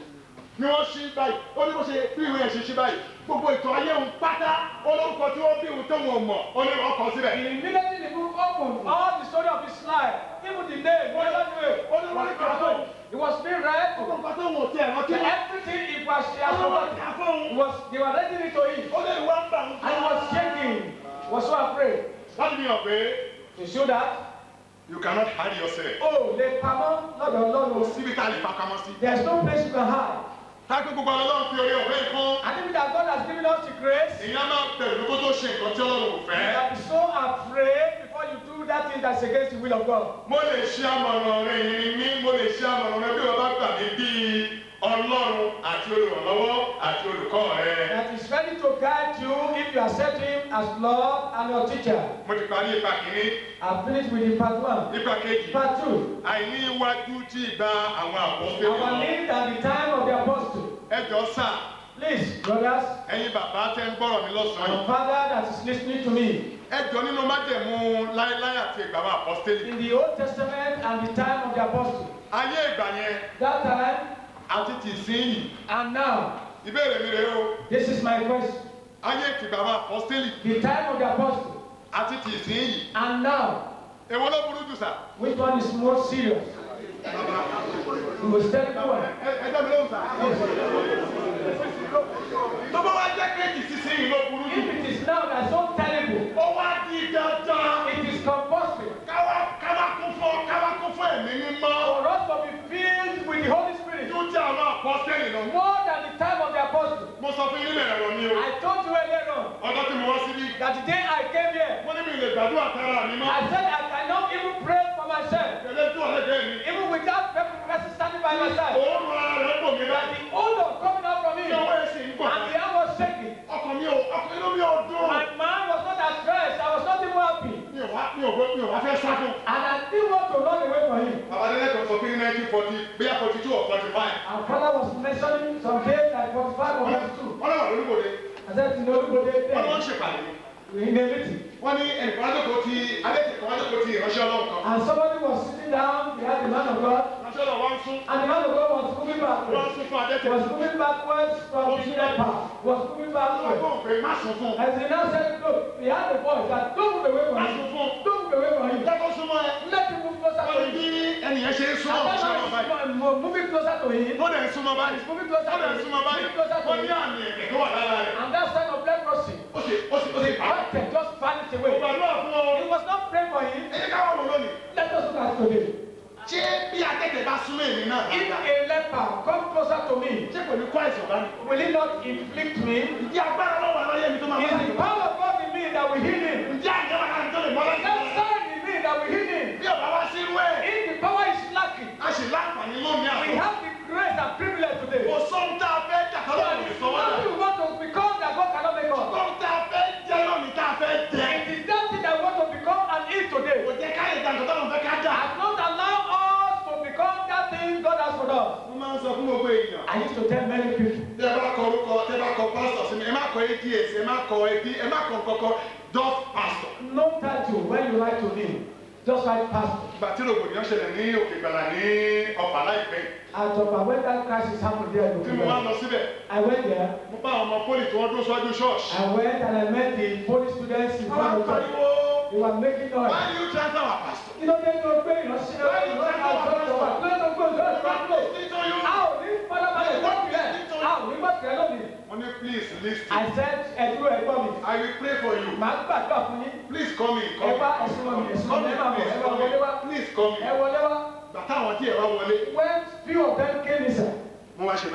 ni wọ́n ṣí báyìí ó ní bó ṣe bí ìwé yẹn ṣe ṣí báyìí gbogbo ìtàn ayé òun pátá olórúkọ tí wọ́n bí òun tó wọn mọ̀ ó ní wọ́n kọ síbẹ̀. immediately the book opened, all the story of his life, even the name, what was it? ó ní wọ́n ní kí wọ́n tó It was being read. gbogbo nǹkan tó wọn ò tiẹ̀ rántí So wọn. everything it was he ó has ní wọ́n forgotten. ti àfọ̀hún. It was they were reading it to him. ó lè wá ń bà ń And he was shaking, was so afraid. láti fi hàn pé To show that, you cannot hide yourself. oh, lè pamọ́ lọ́dọ̀ kò Ọlọ́run. síbi tá a lè fa pamọ́ sí. There's no place you can hide. táàkì gbogbo ọlọ́run fi orí ọ̀fẹ́ yìí fún. I think that God has given us the grace. èèyàn máa bẹ̀rù kó tó ṣe nǹkan tí ọlọ́run ò fẹ́. That be so afraid before you do that thing that's against the will of God. mo lè ṣe àmọ̀ràn rẹ yìí ní mo lè ṣe àmọ̀ràn rẹ bí wọ́n bá gbà mí bíi ọlọ́run àti olùrànlọ́wọ́ àti olùkọ́ rẹ. That is ready to guide you if you accept Him as Lord and your teacher. mo ti parí ipa kìíní I've finished with the part one. ipa kejì. Part two. àìní iwájú tí ìgbà àwọn àpọ́sítélì Our lọ. need at the time of the apostle. ẹ jọ sà Please, brothers ẹ̀yin bàbá tẹ́ ń gbọ́rọ̀ mi lọ́sàn-án and yìí. father that is listening to me. ẹ jọ nínú májẹ̀mú láéláé àti ìgbà àwọn àpọ́sítélì. In the Old Testament and the time of the apostle. ayé ìgbà yẹn That time àti tì sí yìí. and now. ìbéèrè mi rèé o This is my question. ayé ìgbà àwọn àpọ́sítélì The time of the apostle àti tì sí yìí. and now. èwo ló burú jù sà. Which one is more serious? You will tell me one. ẹ ẹ jẹ́ mi lóhùn sà. tó bá wá jẹ́ kéèkì sísè yìí ló burú jù. If it is now that's so terrible, ó wá di dandan. it is compulsory káwá káwá kún fún káwá kún fún ẹ̀mí mímọ́. for us to be filled with the Holy Spirit tó jẹ́ àwọn àpọ́sítélì lọ. more than the time of the apostle. mo sọ fún yín nílẹ̀ ẹ̀rọ ni o. I told you earlier on ọjọ́ tí mo wá síbí. that the day I came here, mo ní mi lè gbàdúrà tara mi mọ́. I said I cannot even pray for myself, tẹ̀lé tó ọ̀rẹ́ bẹ́ẹ̀ mi. even without person standing by my side. òórùn ara rẹ̀ bò mí That láti. the odor coming out from me tí ọwọ́ and ẹ̀ sì ń gbọ̀n. the hand was shaking. ọkàn mi ò ọkàn inú mi ò dùn. My mind was not at rest. I was not even happy. mi ò wá mi ò mi ò wá fẹ́ sá fún. And I didn't want to run away from him. Babadélé kan sọ pé ní nineteen forty bóyá forty two or forty five. Our father was mentioning some days like 45 or 42. wọ́n lọ́wọ́ lórúkọ̀dé. I said, you know, go there. wọ́n ní wọ́n ń ṣèpàdé. in a meeting. wọ́n ní ẹnìkan wájọ́kọ̀ ti adékèké wájọ́kọ̀ ti ìránṣẹ́ ọlọ́run kan. And somebody was sitting down behind the man of God, ìránṣẹ́ ọlọ́run wá ń sún. and the man of God was moving wọ́n ń backwards. sún fún He adékèké. was moving backwards from the upper. Was moving backwards. ọlọ́run pé má sún fún. As he now said, look, he had a voice that don't move away from má him. sún fún. Don't move away from him. jẹ́kọ̀ súnmọ́ ẹ. Let him move closer wọ́n to ní him. bí ẹnìyẹn ṣe ń súnmọ́ And ìránṣẹ́ that ọlọ́run báyìí. man is mo- moving closer to him. ó dẹ̀ ń súnmọ́ báyìí. He's moving closer ó to dẹ̀ ń him. súnmọ́ báyìí. Moving closer to wọ́n ní him. àmì ẹ̀kẹ́ tó wà lára rẹ̀. And that sign of leprosy, ó sì ó sì ó sì pa. God can just vanish ó away. gbàdúrà fún ọ. He was not praying for him. ẹ jẹ́ ká wọ́n wò lónìí. Let us look at today. ṣé bí akẹ́kẹ̀ẹ́ bá súnmọ́ èmi náà. If a leper come closer to me, ṣé kò ní kó àìsàn bá mi. will he not inflict me? ìdí agbára lọ́wọ́ aláyé mi tó máa Is bá the mi. power of God in me that will heal him? ǹjẹ́ àjẹ́ wà láti tó lè mọ́ Is láti that sign in me that will heal him? bí ọba wá sí irú ẹ̀. If the power is lacking, a sì láǹfààní lónìí we àná. have the grace and privilege today. kò sóhun tá a fẹ́ jà So tọ́lọ́ it kò lè is sọ wá dà. nothing we want to become that God cannot make us. sóhun tá a fẹ́ jẹ́ lónìí tá a fẹ́ jẹ. It is that thing that we want to become and eat today. kò jẹ́ káyọ̀ ìdájọ́ tọ́lọ́ fẹ́ ká dà. Has not allowed us to become that thing God has for us. mo máa ń sọ fún gbogbo èèyàn. I used to tell many people. tẹ bá kọ orúkọ tẹ bá kọ pásítọ̀ sí mi ẹ má kọ ads ẹ má kọ ẹbí ẹ má kọ nǹkankan just pastor. No title when you write to me. Just write pastor. ìgbà tí rògbòdìyàn ṣẹlẹ̀ ní òkè ìgbàlà ní ọ̀pá láìpẹ́ At Opa, when that crisis happened there, tí mo wá lọ síbẹ̀ I went there. mo bá àwọn ọmọ pólì tí wọ́n dúró síwájú ṣọ́ọ̀ṣì. I went and I met the police students in àwọn front of them. pariwo They were making noise. why do you transfer our pastor. Kí ló dé tó gbé ìránṣẹ́ ìránṣẹ́ àjọ ìjọba? Kí ló dé tó gbé ìránṣẹ́ ìránṣẹ́? listen to you. A ò ní fọlábalẹ̀ lórí rẹ̀. A ò ní gbọ́dọ̀ lónìí. mo ní please lis I ten. said ẹ̀dúró ẹ̀gbọ́n mi. I will pray for you. Màá gbàdúrà fún yín. please come in Ẹ come wá in. ẹ̀sùn wọn mi, ẹ̀sùn wọn come mi, in ẹ máa bọ̀, please ẹ máa come wọlé wá. in please come Ẹ in. wọlé wá. bàtà àwọn tí ẹ wá wọlé When few of them came inside, mo wá ṣe báyìí.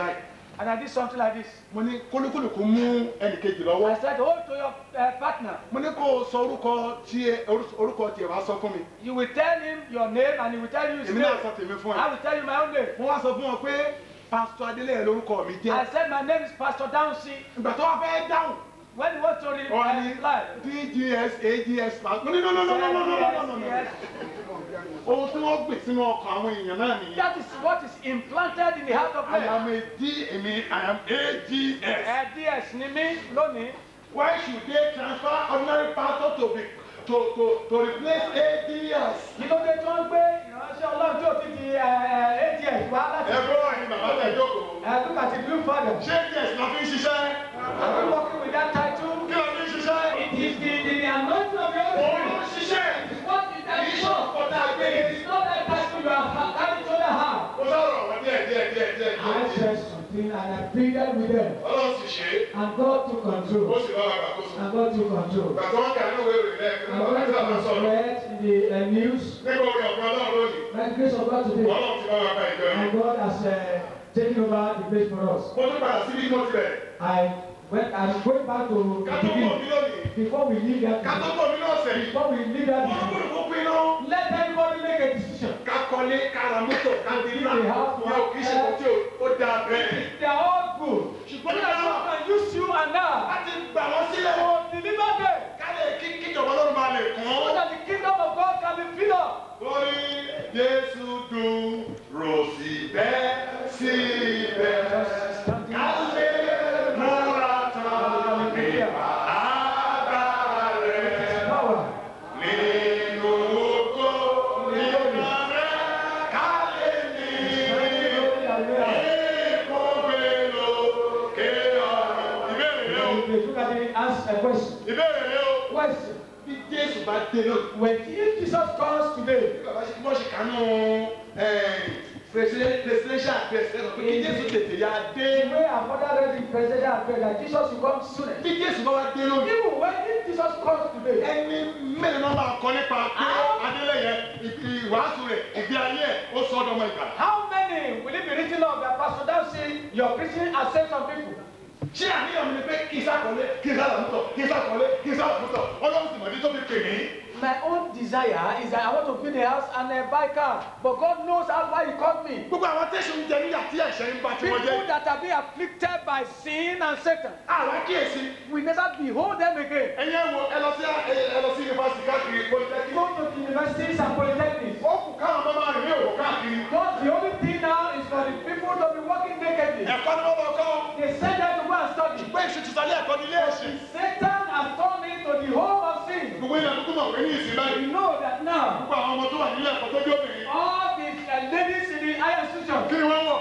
And I did something like this. mo ní kólúkúlùkù mú ẹnìkejì lọ́wọ́ I said, hold to your uh, partner. mo ní kó o sọ orúkọ tiẹ̀ orúkọ tiẹ̀ wá sọ fún mi You will tell him your name and he will tell you his èmi name. náà sọ tèmi fún ẹ I will tell you my own name. mo wá sọ fún wọn pé pásítọ̀ adélẹ́yẹ lórúkọ mi I jẹ́ said, my name is Pastor Downsi. ìgbà tó wá fẹ́ dáhùn When he wants to re- wọ́n uh, ní reply, dgs ags pásítọ̀ mo ní no no no no no no no no no yes, ohun tí wọ́n gbè sínú ọkàn àwọn èèyàn náà nìyẹn that is what is implanted in the heart of I man. am a D èmi I am ags Ẹ díẹ̀ ní mí lónìí. why should they transfer ordinary pastor to be to to to replace ads. Kí ló dé tí wọ́n gbé ìránṣẹ́ Ọlọ́run tí ò ti di ADS wá láti. ẹ gbọ́ ẹ̀yin bàbá tẹ̀ jókòó. Uh, look at the blue father. ṣé ds la fi ń ṣiṣẹ́? Are we working with that title? kí la fi ń ṣiṣẹ́? It is the, the, the anointing of the Holy òun ló ń Spirit. ṣiṣẹ́. What is that? Kì í ṣe ọ̀pọ̀ta gbé. It is not that title you are ha- carrying to the heart. ó sọ̀rọ̀ wọn díẹ̀ díẹ̀ díẹ̀ díẹ̀ I díẹ̀. said something and I pleaded with them. ọlọ́run sì ṣe é. And God took ó control. sì bá wa gbàkóso. And God took control. ìgbà tí wọ́n kà nínú ìwé ìròyìn lẹ́ẹ̀kan And nígbà when tí it a máa was sọ̀rọ̀ read in the uh, news, nípa orí ọ̀pọ̀ ọlọ́run lónìí. by the grace of God today, ọlọ́run ti bá wa gba ìjọ yìí. and God has uh, taken over the place for us. mo tún padà síbi tí mo ti bẹ̀rẹ̀. I went, I'm going back to ká the tó pọ̀ mí beginning. lónìí. Before we leave that, ká tó pọ̀ mí lọ́sẹ̀ yìí. before we leave that, wọ́n gbọ́dọ̀ kó pinnu. let everybody make a decision. ká kọ́lé ká ra mọ́tò ká di ńlá. They have ìyá ò kì í ṣe kò tí ó dáa bẹ́ẹ̀. They are all good. ṣùgbọ́n But ní àwọn God can use you and I láti gbà wọ́n sílẹ̀. to deliver them ká lè kí kíjọba ọlọ́run máa lè kàn so án. that the kingdom of God can be filled up. Lórí Jésù dúró síbẹ̀ síbẹ̀. Ká lè múra tán nípa agbára rẹ̀. Power. Nínú ògo nínú rẹ̀ ká lè ní ìkógbé lókè ọ̀run. Ìbéèrè rẹ o. If you look at it, ask a question. Ìbéèrè rẹ o. Question. bí jésù bá dé lónìí. When if Jesus comes today, bí bàbá ṣe bọ́ ṣe kánú presidential address ẹ sọ pé kí jésù tètè yá the dé. way our father read the presidential address that Jesus will come sooner. bí jésù bá wá dé lónìí. Even when if Jesus comes today, ẹni mélòó náà máa kọ nípa pé adélẹ́yẹ ìwàásù rẹ̀ ìgbé ayé ẹ̀ ó sọ ọdọmọ ìgbà. how many will it be written of that Pastor Dempsey, your preaching has saved some people? ṣé àníyàn mi ni pé kí n sàkọlé kí n sàlàmútọ̀ kí n sàkọlé kí n sàlàmútọ̀ ọlọ́run sì mọ̀ ní tó fi pè mí. My own desire is that I want to build a house and uh, buy car, but God knows how why He called me. gbogbo àwọn tẹ̀sán ń jẹ níyà tí ẹ̀ṣẹ̀ ń bá tí wọ́n People jẹ́. that have been afflicted by sin and Satan, àwọn kíyèsí we never behold them again. ẹ̀yin ẹ̀ wo ẹ lọ sí ẹ lọ sí yunifásitì káàkiri polytechnic. Go to the universities and polytechnics. ó kù káwọn ọmọ máa rìn ní òwò káàkiri. God, the only thing now is for the people to be working nakedly. ẹ̀kọ́ ni wọ́n bọ̀ kọ́. They send them to go and study. pé ìṣètò ìsàlẹ̀ ẹ̀kọ́ ní ilé ẹ̀sìn. Satan has turned into the home of sin. gbogbo ilẹ̀ dúkú mọ̀ pé ní ìsìn báyìí. You know that now gbogbo àwọn ọmọ tó wà nílé ẹ̀kọ́ tó dé obìnrin. all the uh, ladies in the higher institution kí ni wọ́n wọ̀?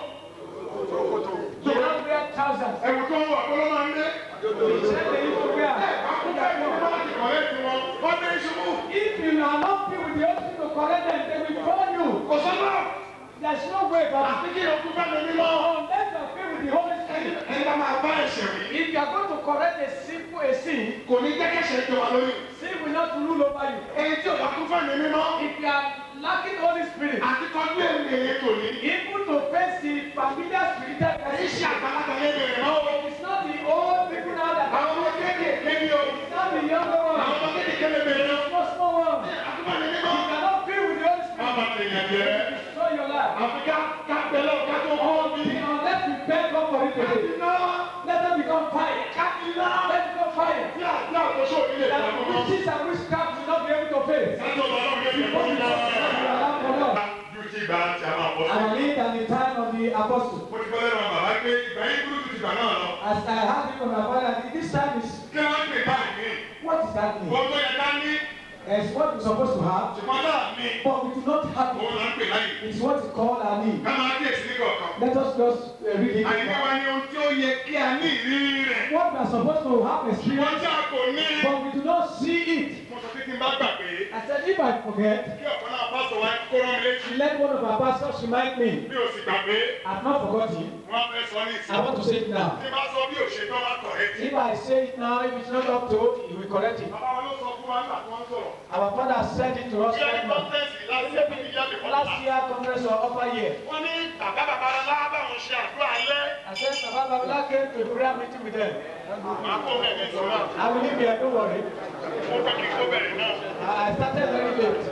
they don't wear trousers. ẹ̀wù tó ń wọ̀ kó ló máa ń dé. They say they need to wear. àkókò ẹ̀kọ́ ní wọ́n ti kọ̀lé ti wọn. wọ́n dé ìṣubú. If you are not filled with the Holy Spirit to correct them, they will call you. kò sọ́nà. There's no way but àti kí ìyókù fẹ́ mi mímọ́. unless you are filled with the Holy Spirit. ẹni bá máa bá ẹ̀ṣẹ̀ wí. If you are going to correct a simple a sin, kò ní jẹ́ kẹ́sẹ̀ jẹ wá lórí. sin will not rule over you. ẹni tí ò bá kún fún mi mímọ́. If you are lacking Holy Spirit, àti kọjú èmi èyí tò ní. even to face the familiar spiritual kì í ṣe person, àgbàlagbà yẹn bèrè náà. it's not the old people now that àwọn ọmọ kéékèèké ni o. it's not the younger àwọn ones, ọmọ kéékèèké lè bèrè náà. it's not small ones. àtúbọ̀ mi You mímọ́. cannot feel with the Holy má Spirit. bàa tèèyàn jẹ́. Destroy your life. àfi ká ká bẹ̀lẹ̀ ká tó kọ́ mi. Unless we beg God for it today. iná Let them become fire. ká iná. Let them become fire. tí àti àkóso òní lè That fà mọ́. witches and witchcraft will not be able to face. sátọ̀ lọ́wọ́ mi lè fọ́ mi You náà. allow for Lord. Ju ti ìgbà tí a máa bọ̀ sí. I live at the time of the apostle. Mo ti kọ́ lẹ́nu àwọn bàbá pé ìgbà yín burú ju ti ìgbà náà lọ. As I had it from my father, this time is Kí ló ń pè báyìí? what is that mean? Ohun tó yẹ ká ní, It's what we're supposed to have, ṣùgbọ́n náà ní. but we do not have Òun it. là ń pè láyè. It's what we call our need. Ká máa kíyèsí ní kọ̀ọ̀kan. Let us just uh, read it. Àyíká wa ní ohun tí ó yẹ kí a ní ìrírí rẹ̀. What we are supposed to have Wọ́n experience, tí a kò ní. but we do not see it. Mo sọ pé kí n bá gbàgbé. I said, if I forget, Kí ọ̀kan náà pásọ̀ wa kó rán mi létí. let one of our pastors remind me. Bí o sì gbàgbé, I've not forgotten. wọ́n á fẹ́ sọ ní I ìsìn. want to say it now. Tí bá sọ bí òṣèlú ọ̀la kọ̀ ẹ́ tí. If I say it now, if it's not up to it, he will correct it. Bàbá wa ló sọ fún wa nígbà tí wọ́n sọ̀rọ̀. Our father said it to us Bí ẹni right now. kọ́ńtẹ́ǹsì láti ẹbí ní ìyá mi kọ́ last year conference or upper year. Wọ́n ní bàbá bàbá aláàbàwọn ṣe àdúrà alẹ́. I said, Baba Babala came to the prayer meeting with them. Màá kó bẹ̀ ní ìṣòro. I will leave here, don't worry. Mo fẹ́ kí n kó bẹ̀rẹ̀ náà. I started very late.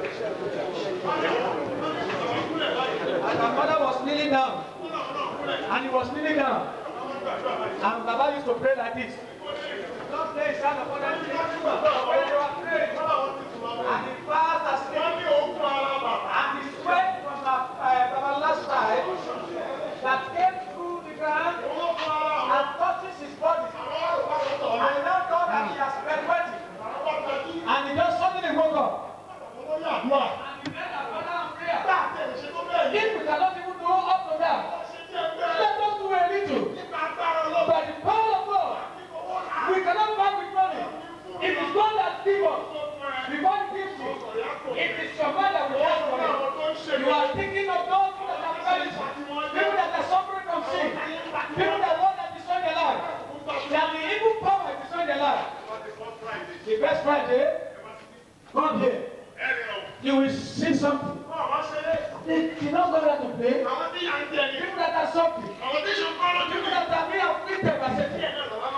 And my mother was kneeling down. And he was kneeling down. And Baba used to pray like this. Don't lay his hand upon them. When you are praying, and the fast has taken and the sweat from the uh, Babala's side that came through the ground and touches his body. And now God that he has been waiting. And he just suddenly woke up. And he made a prayer and prayer. If we cannot even do up to that, let us do a little. By the power of God, we cannot buy with money. It is God that gives us. Before He gives you, it is your mind that will ask for it. You are thinking of those that are perishing, people that are suffering from sin, people that want to destroy their life. That the evil power is destroying their life. The best Friday, come here. You will see something. They did not go there to play. People that are suffering, people that are being afflicted by Satan.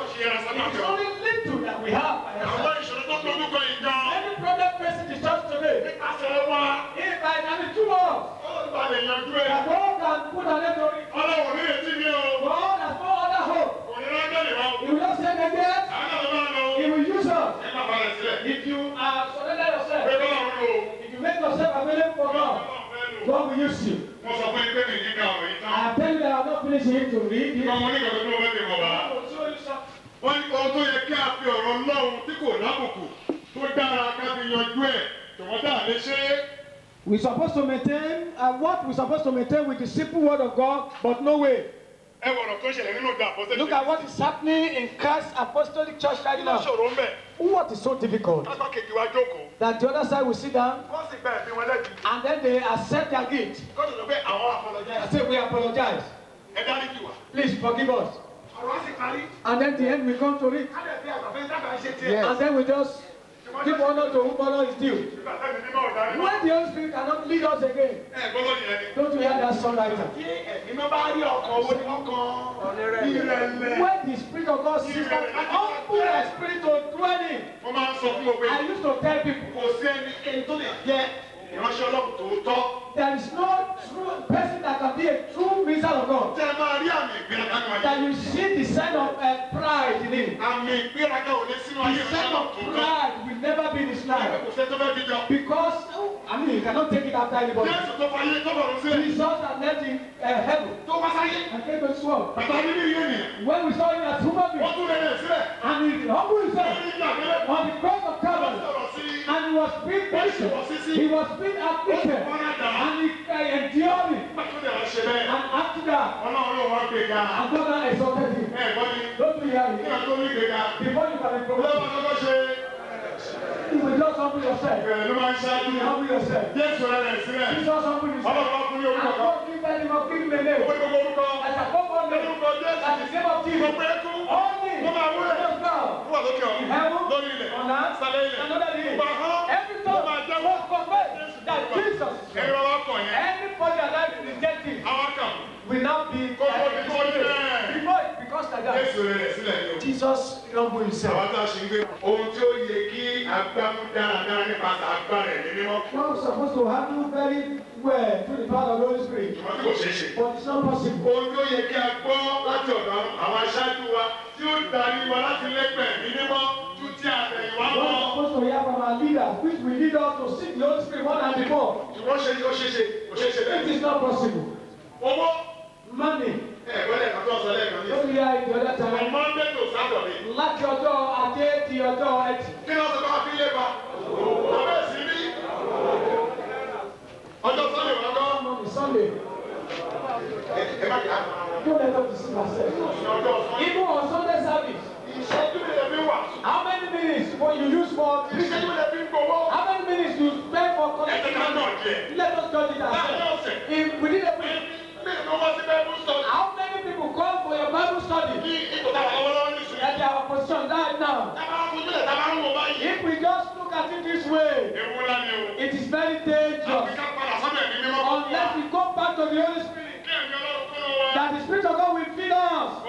It is only little that we have. by Àwọn ourselves. ìṣòro tó dojú kọ ìjọ. Any problem facing the church today, Nípasẹ̀ wa, if by the two of ó bá lè yanjú ẹ̀. that God can put an end to it, Ọlọ́run ní etí mi o. God has no other hope. Kò ní lọ́jọ́ lè wá o. He will not send again, Àwọn náà ló máa lọ o. He will use us. Ẹ má balẹ̀ sílẹ̀. If you are surrender Pé yourself, Ọlọ́run lò ó. if you make yourself available for God, God will use you. Mo sọ fún yín pé mi ní ká ọ̀rọ̀ yìí tán. I tell you that I have not finished it to read it. Ìgbà wọn ní kọ̀ọ̀kan tó fẹ́ fi mọ̀ wá. I will show you something. Wọ́n ní ohun tó yẹ kí a fi ọ̀rọ̀ Ọlọ́run tí kò lábùkù tó dára ká fi yanjú ẹ̀. Tòwọ́n dà lè ṣe é. We're supposed to maintain uh, what we're supposed to maintain with the simple word of God, but no way. Ẹ wọ̀rọ̀ tó ṣẹlẹ̀ nínú ìgbà àpọ́sẹ̀. Look at what is happening in Christ's apostolic church right Kí ló now. ṣòro ń bẹ̀? What is so difficult? Kápá kejì wa jókòó. That the other side will sit down Wọ́n sì gba ẹ̀bí wọn lẹ́bi. and then they accept their guilt. Kọ́tù sọ pé àwọn I apologize. say, We apologize. Ẹ dárí jù wá. Please forgive us. Ọ̀rọ̀ á sì parí. And then the end we come to it. Ká lè fi àgbàfẹ́ dábàá ṣe tiẹ̀. And then we just give honor to whom honor is due. Ìgbà tẹ́mi mímọ́ ọ̀dà nínú. When the Holy Spirit cannot lead us again, Ẹ gbọ́dọ̀ yẹn ni. don't you hear that songwriter? Tí ẹ̀mí máa bá rí ọkọ̀ owó ní ọkàn ìrẹ̀lẹ̀. When the Spirit of God sees that an humble spirit to dwell in, Mo máa ń sọ fún gbogbo I ènìyàn. used to tell people, Kò sí ẹnikẹ́ni tó lè jẹ́ ìránṣẹ́ Ọlọ́run tòótọ́. there is no true person that can be a true minister of God. Tẹ́ ẹ máa rí àmì ìgbéraga nínú ayé. That you see the sign of uh, pride in him. Àmì ìgbéraga ò lè sínú ayé The ìránṣẹ́ sign Ọlọ́run of tòótọ́. pride will never be in his life. Kò sẹ́ tó fẹ́ fi jọ. Because, oh, I mean, you cannot take it after anybody. Jésù tó fayé tó bọ̀rọ̀ sílẹ̀. Jesus that left in uh, heaven Tó wá sáyé. and came to this world. Bàbá nínú ìyé nìyẹn. When we saw him as human Wọ́n being, tún rẹ̀ rẹ̀ sílẹ̀. and he humbled himself Wọ́n ní ìgbà mẹ́lẹ̀. on the cross of Wọ́n Calvary, sọ̀rọ̀ sí and he was being patient, he was being afflicted, and he uh, endured it. Pàtúndẹ̀ wá ṣe bẹ́ẹ̀. And after that, Ọlọ́run ló wá gbé ga. and God now exalted him. Ẹ gbọ́ ni. Don't you hear Kí it? wọ́n tó ní gbéga. Before you can be Ọlọ́run promoted, lọ́kọ́ ṣe. you will just humble yourself. Ìbẹ̀rẹ̀ ló máa ń ṣáájú. You humble yourself. Jésù rẹ̀ rẹ̀ sílẹ̀. Jesus humble himself. Ọlọ́run wá fún ní And orúkọ kan. God give them of give him a name. Ó ní gbogbo orúkọ. As a common name, Orúkọ Jésù. as the name of Jesus. Gbogbo ẹkú. All things Wọ́n máa wúlẹ̀. must bow. Ó wà lókè ọ̀run. In heaven, Lórí ilẹ̀. on earth, Sálẹ̀ ilẹ̀. and under the earth. Gbogbo ahọ́n. Every tongue must confess that Jesus is Ẹ̀yin Lord. bá wá kọ̀ yẹn. Anybody alive in the dead thing Àwọn kan. will now be Kó tó di kó di uh, bẹ́ẹ̀. before it becomes like that. Jésù rẹ̀ rẹ̀ sílẹ̀ ni o. Jesus humble Àwọn himself. tá a ṣe ń gbé. Ohun tí ó yẹ kí agbámú dáradára nípasẹ̀ agbára ẹ̀mí mímọ́. One is supposed to handle very well through the power of the Holy Spirit, Ṣùgbọ́n tí kò ṣeé ṣe. but it's not possible. Ohun tí ó yẹ kí a gbọ́ láti ọ̀dọ̀ àwọn aṣáájú wa tí ó darí wa láti lẹ́gbẹ̀ẹ́ ẹ̀mí mímọ́ tún tí àtẹ̀yìnwá One mọ́. is supposed to hear from our leaders, which will lead us to seek the Holy Spirit more than before. Ṣùgbọ́n ṣe ó ṣeé ṣe kò ṣeé ṣe It bẹ́ẹ̀. is not possible. Owó Money, ẹ̀ gbọ́dọ̀ kan tó ọ̀sán lẹ́ẹ̀kan ní don't ìsìn. hear it the other From time. Monday to Saturday. Láti ọjọ́ ajé di ọjọ́ ẹtì. Kí ni wọ́n sọ pé wọ́n fi lé ba? Ọbẹ̀ sí ní. Ọjọ́ Sunday wọn kọ́. On the Sunday, Ẹ má kà á. don't let us deceive ourselves. Ní ọjọ́ Sunday. Even on Sunday service, Ìṣẹ́jú mi lè fi wà. how many minutes will you use for Ìṣẹ́jú mi lè fi gbowó. How many minutes you spend for Ẹ ti ká náà jẹ. Let us judge it Láàárín ourselves. ọ̀sẹ̀. If within a week, Mi ò wá sí bẹ́ẹ̀ mú sọ. how many people come for your Bible study? Ní ipò táwọn lọ́wọ́lọ́wọ́ ní sùn. That they are position right now. Tábà ń fojú lẹ̀ tábà ń wò báyìí. If we just look at it this way, Ewu ńlá ni o. it is very Àfi dangerous. ká padà sọ́dọ̀ ẹ̀mí mímọ́. Unless we go back to the Holy Spirit, Kí ẹ̀mí Ọlọ́run kúrò wá. that the Spirit of God will feed us.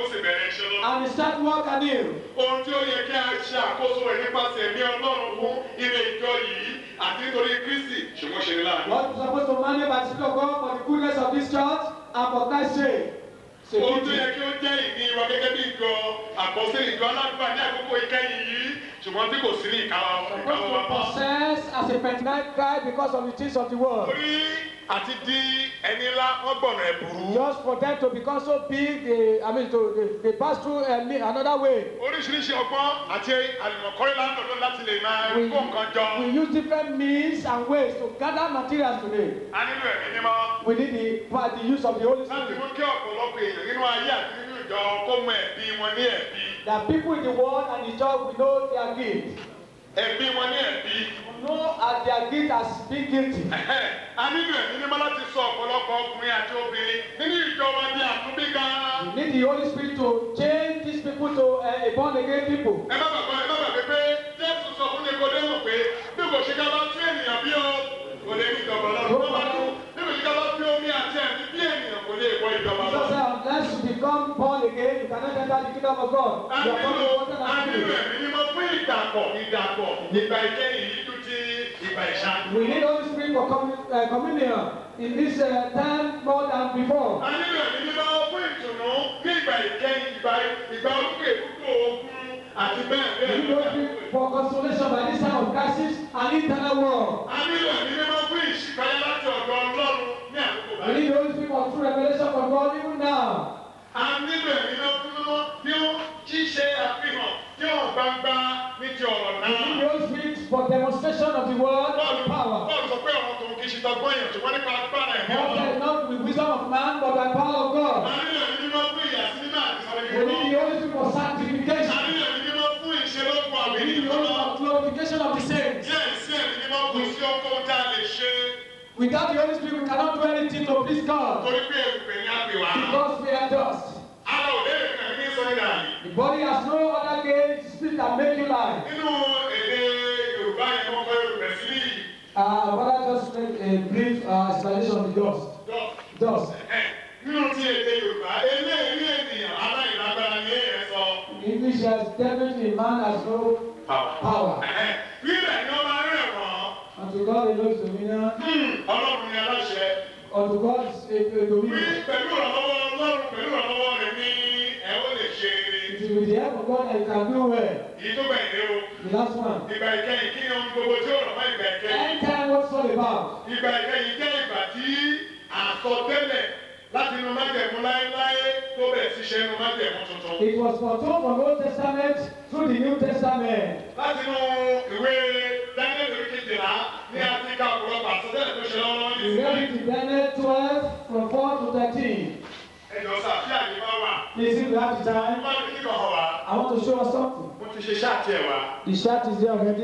ó sì bẹ̀rẹ̀ iṣẹ́ lọ. and he start work anew. ohun tí ó yẹ kí a ṣe àkóso rẹ̀ nípasẹ̀ ẹ̀mí ọlọ́run fún ilé ìjọ yìí àti nítorí kristi ṣùgbọ́n ṣe ní láàánú. What is supposed to manage by the Spirit of God for the goodness of this church and for Christ's sake. It's a ohun tó duty. yẹ kí ó jẹ́ ìní wa gẹ́gẹ́ bí ìjọ àkọsílẹ̀ ìjọ aládùúgbà ní àkókò ìkẹyìn yìí ṣùgbọ́n tí kò sí ní ìkáwá Supposed ìkáwá wa to mọ́. possess as a pentinight guy because of the things of the world. torí àti di ẹni ńlá wọ́n gbọ̀nà ẹ̀bùrú. Just for them to become so big, they, I mean, to, they, they pass through uh, me- another way. oríṣiríṣi ọgbọ́n àti àlùmọ̀kọ́rí lánàá láti lè máa We, kó nǹkan jọ. we use different means and ways to gather materials today. a nílò ẹ̀mí mímọ́ We need the, part- the use of the Holy láti Spirit. mú kí ọ̀pọ̀lọpọ̀ èèyàn nínú ayé àti nínú ìjọ kó mọ ẹ̀bí wọn ní ẹ̀bí. That people in the world and the church will know their gift. ẹ̀bí wọn ní ẹ̀bí. Know as their gift as being guilty. a nílò ẹ̀mí mímọ́ láti sọ ọ̀pọ̀lọpọ̀ ọkùnrin àti obìnrin nínú ìjọ wa ní àtúnbí gan-an. We need the Holy Spirit to change these people to uh, a born again people. ẹ má bàbá ẹ má bàbá pé jésù sọ fún nikodemu pé bí kò ṣe ká bá tún ènìyàn bí o kò lè ní ìjọba ọlọ́run tó bá tún bí kò ṣe ká bá tún omi àti ẹ̀mí bí ènìyàn kò lè wọ ìjọba Jesus ọlọ́run. said, unless you become born again, you cannot enter the kingdom of God. a You are born nílò of water a and nílò spirit. ẹ̀mí mímọ́ fún ìdàpọ̀ ìdàpọ̀ ìgbà ìkẹyìn yìí tún ti ìgbà ìṣáájú. We need Holy Spirit for commu- uh, communion in this uh, time more than before. a nílò ẹ̀mí mímọ́ fún ìtùnú ní ìgbà ìkẹyìn ìgbà ìgbà olùkè púpọ̀ ogun àti bẹ́ẹ̀ We bẹ́ẹ̀ need Holy Spirit for consolation by this time of crisis and internal war. a nílò ẹ̀mí mímọ́ fún ìṣípayá láti ọ̀dọ̀ ọlọ́run ní àkókò We báyìí. need Holy Spirit for true revelation from God even now. a nílò ẹ̀mí mímọ́ fún mímọ́ tí ó ṣíṣe àfihàn tí ó gbangba ní ti ọ̀rọ̀ We need náà. Holy Spirit for demonstration of the word Bọ́ọ̀lù and power. Bọ́ọ̀lù sọ pé ọ̀rọ̀ tòun kì í ṣe tọgbọ́n èèyàn ṣùgbọ́n nípa agbára ẹ̀mí God ọlọ́run. said not with wisdom of man, but by power of a God. nílò ẹ̀mí mímọ́ fún ìyàsímímọ́ àti We ìsọ̀rọ̀ need the Holy Spirit for a sanctification. nílò ẹ̀mí mímọ́ fún ìṣelókun àwọn We need ènìyàn the Holy lọ́wọ́. Spirit for glorification of the saints. díẹ̀ sí ẹ̀mí mímọ́ kò sí ọkọ̀ tá a lè ṣe Without the Holy Spirit, we cannot do anything to please God torí pé èrùpẹ̀ ní àpè wá. because we are dust. ara ò lè rìn kàmí ní sọ́nìdà yìí. The body has no other gauge, spirit can make you lie. nínú èdè yorùbá yẹn wọ́n kọ́ èrùpẹ̀ sí ní Uh, but I just make a brief uh, explanation of the dust. ìdọ́. Dust. nínú ti èdè yorùbá eléyìí ènìyàn aláìlágbára ní ẹ̀ sọ. In English, there's definitely man has no power. rírẹ̀ ni wọ́n máa ń rẹ̀ wọ́n. Unto God alone is dominion. ọlọ́run ni aláṣẹ. Unto God is a, a wí dominion. pẹ̀lú ìrànlọ́wọ́ ọlọ́run pẹ̀lú ìrànlọ́wọ́ rẹ̀ ní ẹ̀ ó lè ṣe eré. It is with the help of God that you can do well. èyí tó gbẹ̀yìn rẹ o. The last one. ìgbà ìkẹyìn kí ni ohun gbogbo tí ó rọ̀ mọ́ ìgbà ìkẹyìn. End time, what's all about? ìgbà ìkẹyìn jẹ́ ìgbà tí àsọtẹ́lẹ̀ láti inú májẹ̀mú láéláé tó bẹ̀rẹ̀ sí ṣe inú májẹ̀mú tuntun. It was foretold from the Old Testament through the New Testament. láti inú ìwé daniel orí kejìlá ní áfíríkà ọ̀pọ̀lọpọ̀ àsọtẹ́lẹ̀ tó ṣe lọ́wọ́ ní We read ìsìn. it in Daniel 12 from 4 to 13. ẹjọ́ sá bí àyè bá wà. Please, if you have the time, bá mi kíkọ̀ hàn wá. I want to show us something. mo ti ṣe ṣáàtì ẹ̀ wá. The shirt is there already.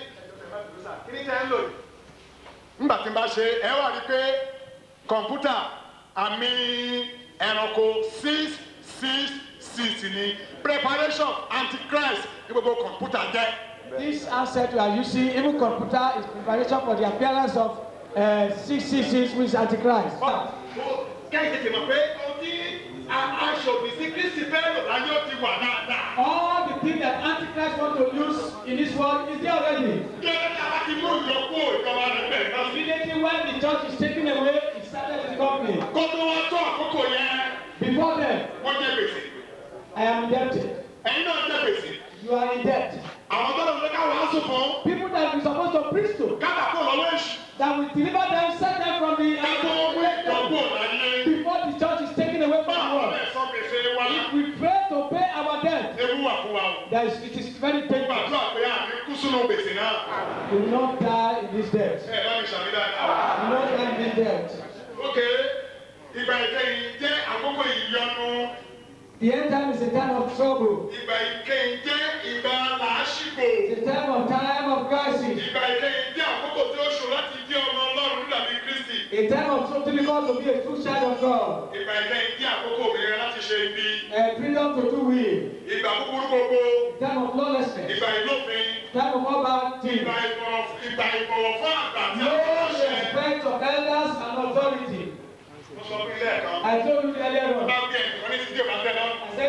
kí ni tẹ́ ń lò yìí. nígbà tí n bá ṣe ẹ wà rí pé kọ̀ǹpútà àmì ẹranko six six six ni preparation antichrist ní gbogbo kọ̀ǹpútà jẹ́. This handset we are using, even computer, is preparation for the appearance of uh, 666 with Antichrist. kẹ́hìn tètè mọ̀ pé ohun tí aṣòfin sí kristi fẹ́ lò láyé ó ti wà dáadáa. All the things that Antichrist want to use in this world is there already. kí ẹni tí a bá ti mú ìyókù ìjọba rẹ̀ bẹ̀rẹ̀ náà sí. Immediately when the church is taken away, it started with the company. kó tó wá tó àkókò yẹn Before then, wọ́n jẹ́ gbèsè. I am indebted. ẹ̀yin náà jẹ́ gbèsè. You are in debt. àwọn tó lọ́wọ́ ká wàásù fún People that we supposed to preach to, kábà kó lọ́wọ́ èṣù. that will deliver them, set them from the ká tó mú ìjọba láyé. before the church is taken away from the báwo world. lè sọ gbèsè wa. If we fail to pay our debt, ewu wà fún wa o. there is, it is very ó painful. gbàdúrà pé àmì kú sínú gbèsè náà. You will not die in this debt. ẹ bá mi ṣàmì dáadáa. You will not die in this debt. ok ìgbà ìkẹyìn jẹ́ àkókò ìyọnu. The end time is a time of trouble. ìgbà ìkẹyìn jẹ́ ìgbà làásìgbò. It's a time of time of crisis. ìgbà ìkẹyìn jẹ́ àkókò tí ó ṣòro láti jẹ́ ọmọ ọlọ́run dàbí kristi. A time of so difficult to be a true child of God. ìgbà ìkẹyìn jẹ́ àkókò òmìnira láti ṣe ibi. A freedom to do will. ìgbà búburú gbogbo. Time of lawlessness. ìgbà ìlófin. Time of all bad things. ìgbà ìbọ̀wọ̀ ìgbà ìbọ̀wọ̀ fún àgbà tí No a kò ṣe. respect of elders and authority. mo sọ fún ilé ẹ̀kan. I told you earlier on. bá bí ẹnìkan ní sídìí òbá tẹ́lẹ̀. I said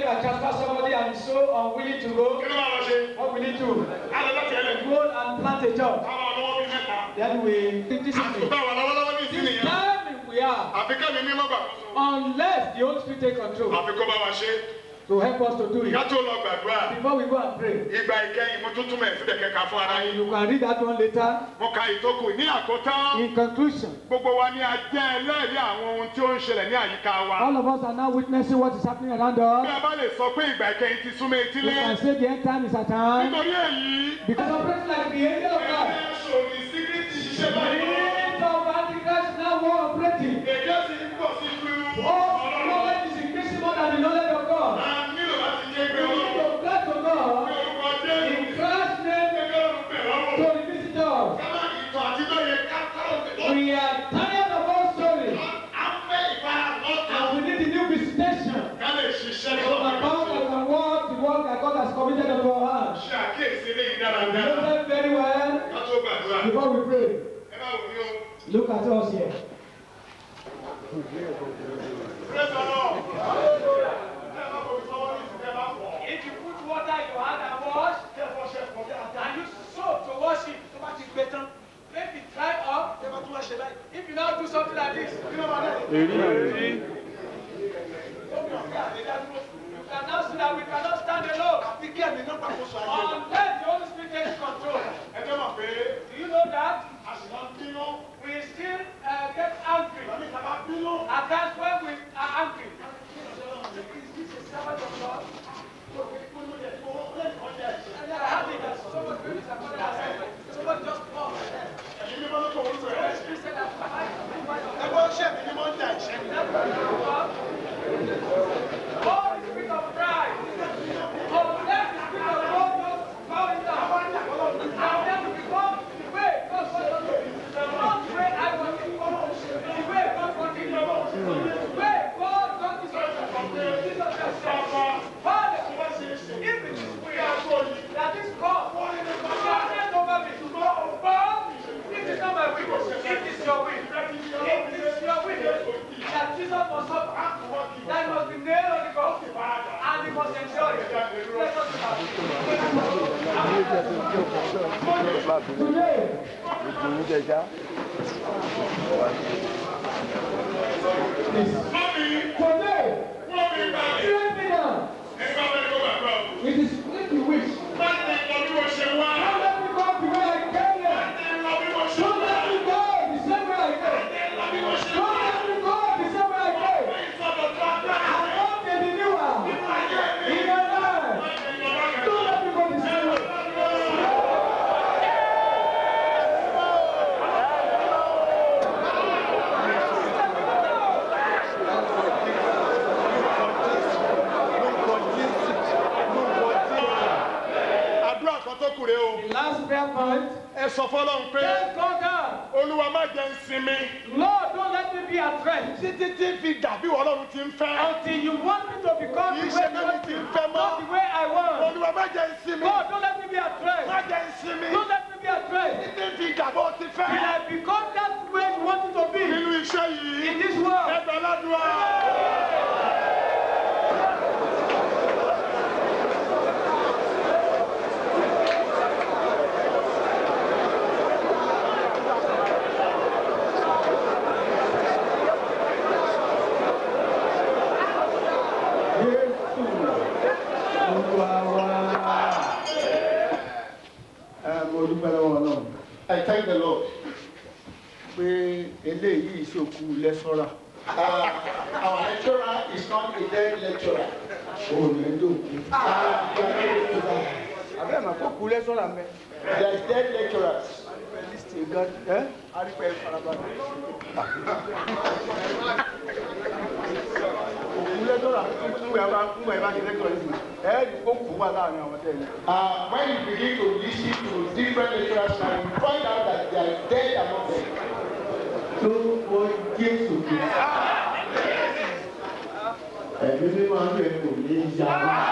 can transfer somebody and is so unwilling to go, kí ló máa lọ ṣe what will he do? á lọ láti ẹlẹ́dùn Go and plant a church. àwọn ọ̀dọ́ wọn bí mẹ́ta Then we discipline. àtúntà wà lọ́wọ́lọ́wọ́ ní ìsìn This nìyẹn time we are, àfi kẹ́mi mímọ́ gbàgbọ́sọ unless the Holy Spirit take control àfi kó bá wa ṣe to help us to do ká it. tó lọ gbàdúrà Before we go and pray, ìgbà ìkẹyìn mo tún túmọ̀ ẹ̀ sílẹ̀ kẹka fún ara yín you can read that one later. mo ka ìtókù ní àkótán In conclusion, gbogbo wa ni a jẹ́ ẹlẹ́rìí àwọn ohun tí ó ń ṣẹlẹ̀ ní àyíká wa all of us are now witnessing what is happening around bí us. a bá lè sọ pé ìgbà ìkẹyìn ti súnmọ́ We etílé can say the end time is at hand. nítorí èyí Because operating like the angel of God. ṣòní sígírìtì ṣiṣẹ́ The báyìí angel of Antichrist now war operating. èdè sì ń pọ̀ sí ju All ọlọ́run knowledge is increasing more than the knowledge of God. a nílò láti jẹ́ pé We need ọlọ́run to pray to God pé orúkọ jẹ́ in Christ's name gẹ́gẹ́ ọ̀run bẹ̀ lọ́wọ́ to visit us. kámá ìtàn àtijọ́ yẹn ká kárọ̀ pé ó We are tired of our story à ń fẹ́ ìfara lọ́tọ̀ and we need a new visitation ká lè ṣiṣẹ́ of the power lọ́wọ́ that can work the work that God has committed unto our hands. ṣe àkíyèsí eléyìí We know dáradára them very well ká tó gbàdúrà before we pray. ẹ bá wò ní o. Look at us here. Praise the Lord. If you put water in your hand and wash, and you soak to wash it, tó bá ti gbẹ tán, make it dry up, if you now do something like this, you know what I mean? You can now see that we cannot stand alone unless the Holy Spirit takes control. Ẹ jẹ́ mọ̀ pé Do you know that? a sì máa ń bínú. We still uh, get angry. Tàbí tàbá bínú. At times when we are angry. Is this a servant of God? And I have it that somebody maybe is according to ourselves. Somebody just come. Ẹ̀yin mímọ́ ló kọ̀ wọ́n sọ ẹ̀. He said that I Ẹgbọ́n ṣẹ̀ mí ni mo ń jà ìṣẹ́ mi. All the spirit of pride. Unless the spirit of God just bow it down. And then we become the way God wants us to be. Not the way I want it. The way God wants it. The way God wants it. Jesus Christ said, Father, if it is we are going, that is God. You are hand over me. But it is not my will. It is your will. It is your will that Jesus must suffer. That he must be nailed on the cross. And he must endure it. Let us Today, Mọ́mí, today, wọ́n mi gbà mí. straight me down. Ẹ bá wọlé kó gbàgbọ́. It is if you wish. Má ti lọ bí mo ṣe wá. Don't let me go the way I came here. Má ti lọ bí mo ṣe Don't wá. let me go the same way I came. Lọ bí mo ṣe Don't wá. let me go the same way I came. Ìsọdọ̀ tó agbára. I want a renewal Ayé mi. in your life. Má ti lọ lọ́kàn. Don't let me go the same way. Àdúrà kan tó kù rèé o. The last prayer point. Ẹ sọ fọlọ́run pé Thank God, God. Olúwa má jẹ́ ń sinmi. Lord, don't let me be at rest Títí tí fi dàbí Ọlọ́run ti ń fẹ́. until you want me to become the Kì í way ṣe you bẹ́ẹ̀ want ni me, ti ń fẹ́ mọ́. not the way I want. Olúwa má jẹ́ ń sinmi. God, don't let me be at Má rest. jẹ́ ń sinmi. Don't let me be at rest. Títí fi dàbọ̀ ti Till fẹ́. I become that way you want me to be Nínú iṣẹ́ yìí. in this world. Ẹgbẹ́ ládùúgbò. mo dúpẹ́ lọ́wọ́ náà I thank the Lord. pé eléyìí ìṣòkú lẹ́sọ́rà Uh, our lecturer is not a dead lecturer. òun ní dòkú. Uh, we are not going to die. àbẹ́ mà kó kú lẹ́sọ́rà mẹ́. There is dead lecturers. lísìtì gan ẹ́ arípẹ́ farabalẹ̀. òkú lẹ́sọ́rà ńgbà bá ńgbà bá ṣe lẹ́sọ́rà yìí ẹ́ ó kú wà láàrin àwọn tẹ̀lé. Uh, when you begin to listen to different lecturers now, you find out that they are dead among them. tó wọ jésù kìí. ẹ̀mí mi máa ń bẹ̀ kò ní í yá.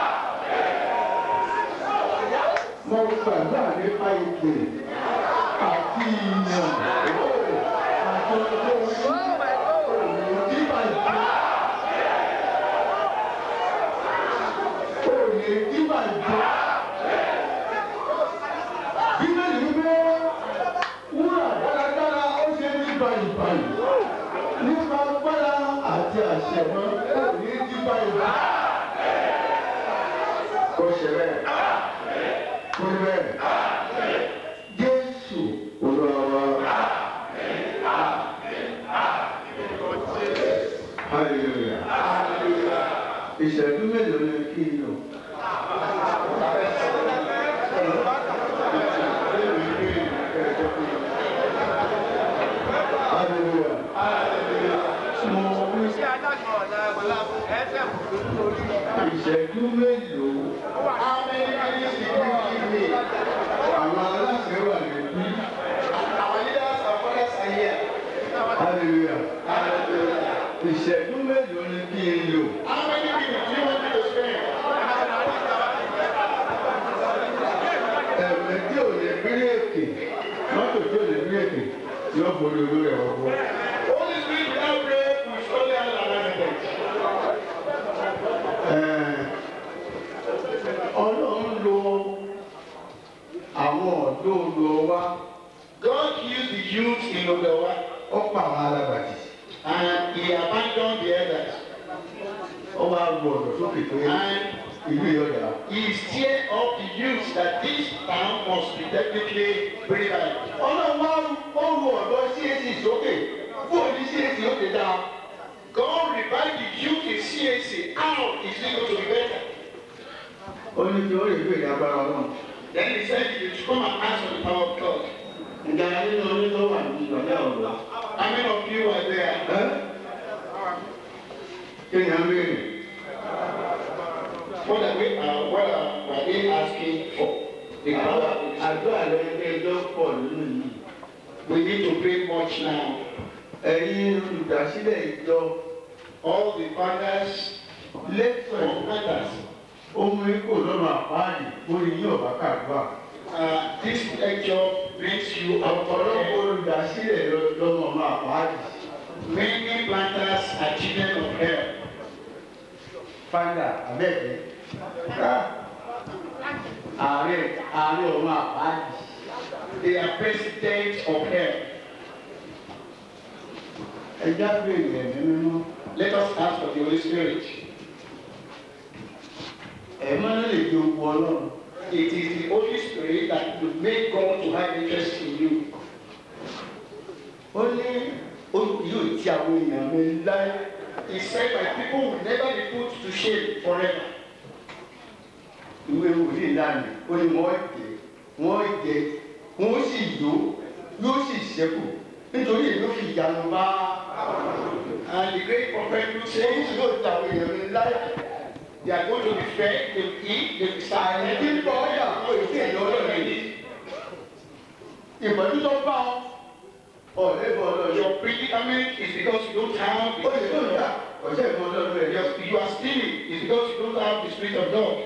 mo gbàgbà nípa ìpè àti ìyàn àti ọjọ́ orí nípa ìpè. ṣe bẹ́ẹ̀. Kó rí bẹ́ẹ̀. Jésù olúwa wa. Hallelujah. Ìṣẹ́jú mélòó ni kí n lò? Hallelujah. Mo wí ìṣẹ́jú mélòó àwọn aláṣẹ wà níbí. Hallelujah. Ìṣẹ́jú mélòó ni kí n lò? How many minutes do you want me to spend? Ẹ̀mí tí ò ní bírèkì, mọ́tò tí ò ní bírèkì yóò borí olórí ẹ̀rọ fún. Holy Spirit without prayer will surely have an accident. Ọlọ́run lo àwọn ọ̀dọ́ olùọ wa, God used the youth in Ogawa ó pa àwọn alábàtì. and he abandoned the elders. Ó wá lu ọ̀dọ̀ sókè pé And ìlú ìyọ̀dà. he stirred up the youth that this town must be technically revived. Ọlọ́run wá ó lu ọ̀dọ́ CAC sókè fún òní CAC ó ti dáa. God revived the youth in CAC. How is it going to be better? Ó ní kí ó lè gbé ìdágbára náà. Then he said you should come and ask for the power of God. Ìgbà nínú onítọ́ wà ní ìgbàlẹ́ ọ̀rọ̀. How many of you were there? Ẹ́ kí ni a ń béèrè? What are we, uh, what are, were they asking for? The power of the Spirit. Àdúrà lẹ́yìn ẹjọ́ pọ̀ nínú yìí. We need to pray much now. Ẹ̀yin olùdásílẹ̀ ìjọ All the fathers, lẹ́tọ̀ fathers, ohun ikú lọ́nà àpáàdì lórí yín ọ̀bá kàdúrà. uh, this lecture brings you out of Ọ̀pọ̀lọpọ̀ here. olùdásílẹ̀ lọ́nà ọ̀nà àpáàdì. Many planters are children of hell. Fáńdà abẹ́ẹ̀kẹ́. Ààrẹ ààrẹ ọ̀nà àpáàdì. They are presidents of hell. Ẹja béèrè ẹ̀mí mímọ́. Let us ask for the Holy Spirit. Ẹ̀mọ́ náà lè di ogun ọlọ́run. It is the Holy Spirit that will make God to have interest in you. Ó ní oṣù yóò ti àwọn èèyàn mi láyé. He said, My people will never be put to shame forever. ìwé wòlíì lánàá ó ní wọ́n jẹ wọ́n jẹ wọ́n sì yó yóò sì ṣẹ́kù nítorí èyí ó fi ìyanu bá And the great prophet Luke ṣé says, yóò ta àwọn èèyàn mi láyà They are going to be fed, they will eat, they will àyè silent. tí ń bọ̀ ọ́yà kó èsì èyí ọlọ́run yìí ìpọ́njú tó bá ọ ọ̀rẹ́ bọ̀ ọlọ́run Your predicament is because you don't have ó lè tó the ìjà ọ̀sẹ̀ ìmọ̀ ọlọ́run rẹ̀ yọ. Your- You are stealing is because you don't have the Spirit of God.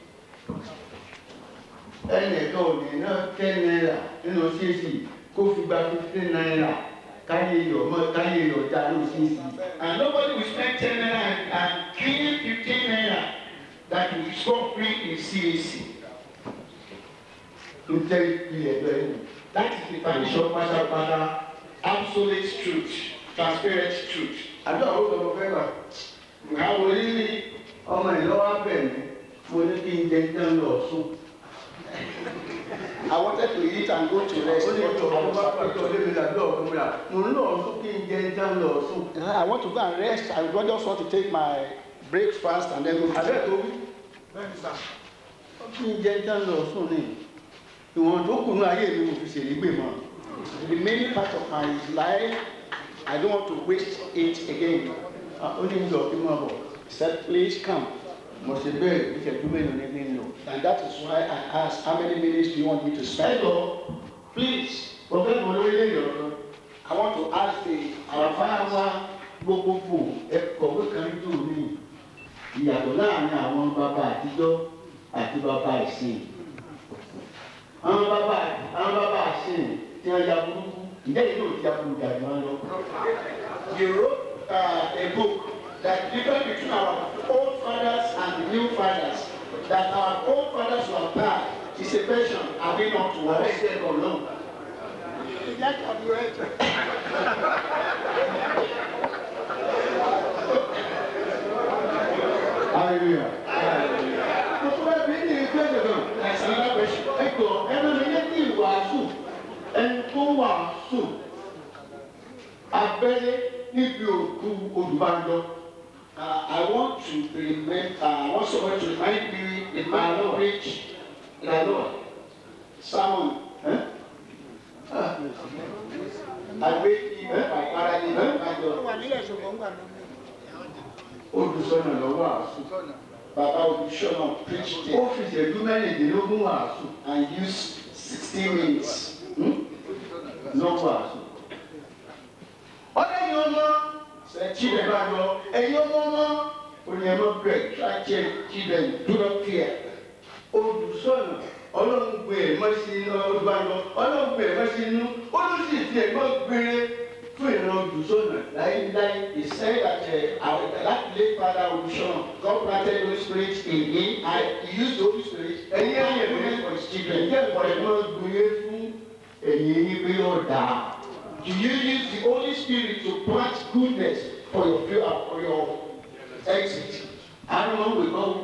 ẹnìkan ò ní ná ten naira nínú ṣíṣì kó fi gba fifteen naira káyé yọ̀ mọ́ káyé yọ̀ já ló ṣíṣì. And nobody will spend 10 naira and, and kill 15 naira that will score free in CAC. ń tẹ́ ìpìlẹ̀ bẹ́ẹ̀ ni. That is the foundation pátápátá. Absolute truth, transparent truth. àdúrà ó sọ fún fẹ́ gbà. How mo will ní ní ọmọ ìlọ́wọ́ bẹ̀ mí mo ní kí n jẹ tán lọ sùn. I wanted to eat and go to rest. ó ní but ìjọ I ọmọ bá was pàtó afraid. lémi làdúrà ọ̀gbọ́n mi là mo ń lọ sùn kí n jẹ tán lọ sùn. I want to go and rest. I just want to take my breakfast and then go to àbẹ́ tó wí kí n jẹ tán lọ sùn ni ìwọ̀n tó kù ní ayé mi mo fi ṣèlégbè mọ́. The remaining part of my life, I don't want to waste it again. ó ní ìjọ kí n máa bọ̀. He said, please come. mo ṣe bẹ́ẹ̀ ìṣẹ́jú mélòó ní kí n lò. And that is why I asked, how many minutes do you want me to ẹ spend? lọ please ọ̀fẹ́ mọ lórílẹ̀-èdè ọ̀rọ̀. I want to ask the, our àbá fathers, wa gbogbogbò ẹ̀kọ́wé kan tó ní ìyàtọ̀ láàrin àwọn bàbá àtijọ́ àti bàbá ìsìn. àwọn bàbá àwọn bàbá ìsìn tí wọ́n ya burúkú ǹjẹ́ yìí yóò ti aburú dàbí wọn lọ. you wrote uh, a book that difference between our old fathers and the new fathers. That our old fathers were bad is a version, are they not wàhálà worse? ìṣe ẹ̀kọ́ náà. That can be right. hallelujah. mo tún bá bí ní gbẹ́sẹ̀ náà. That's another question. ẹ jọ ẹ máa mi létí ìwàásù ẹni tó wàásù abẹ́lé níbi òkú olùbàdàn. Uh, I want to remind, uh, I want someone to remind me the man who preached the sermon. Àgbéjì Bàbára ní Ìbàdàn. olùsọ̀nà lọ wàásù. Bàbá Olùṣọ́nà preached ó it fi ìṣẹ́jú mẹ́rìndínlógún wàásù. and used sixteen minutes. lọ wàásù. ọ̀dọ́ yìí ọmọ Said children children, bá lọ ẹ̀yin ọmọ ọmọ oníyẹmọ bẹ̀rẹ̀ try to children, do not fear. olùsọ̀nà ọlọ́run gbé ẹ̀mọ́ sí inú olùbàdàn ọlọ́run gbé ẹ̀mọ́ sí inú ó ló sì fi ẹ̀mọ́ gbére fún ìran olùsọ̀nà láíláí. He said that uh, our, that late father Olùṣọ́nà, God planted the Holy Spirit in him and he used the Holy Spirit ẹ̀yin and ẹ̀yẹ̀ he mi for his children. ẹ̀jẹ̀ ẹ̀mọ́ gbére fún ẹ̀yin yín pé yóò dáa. Do you use the Holy Spirit to plant goodness for your future, for your exit? àwọn ọmọ òwe kọ́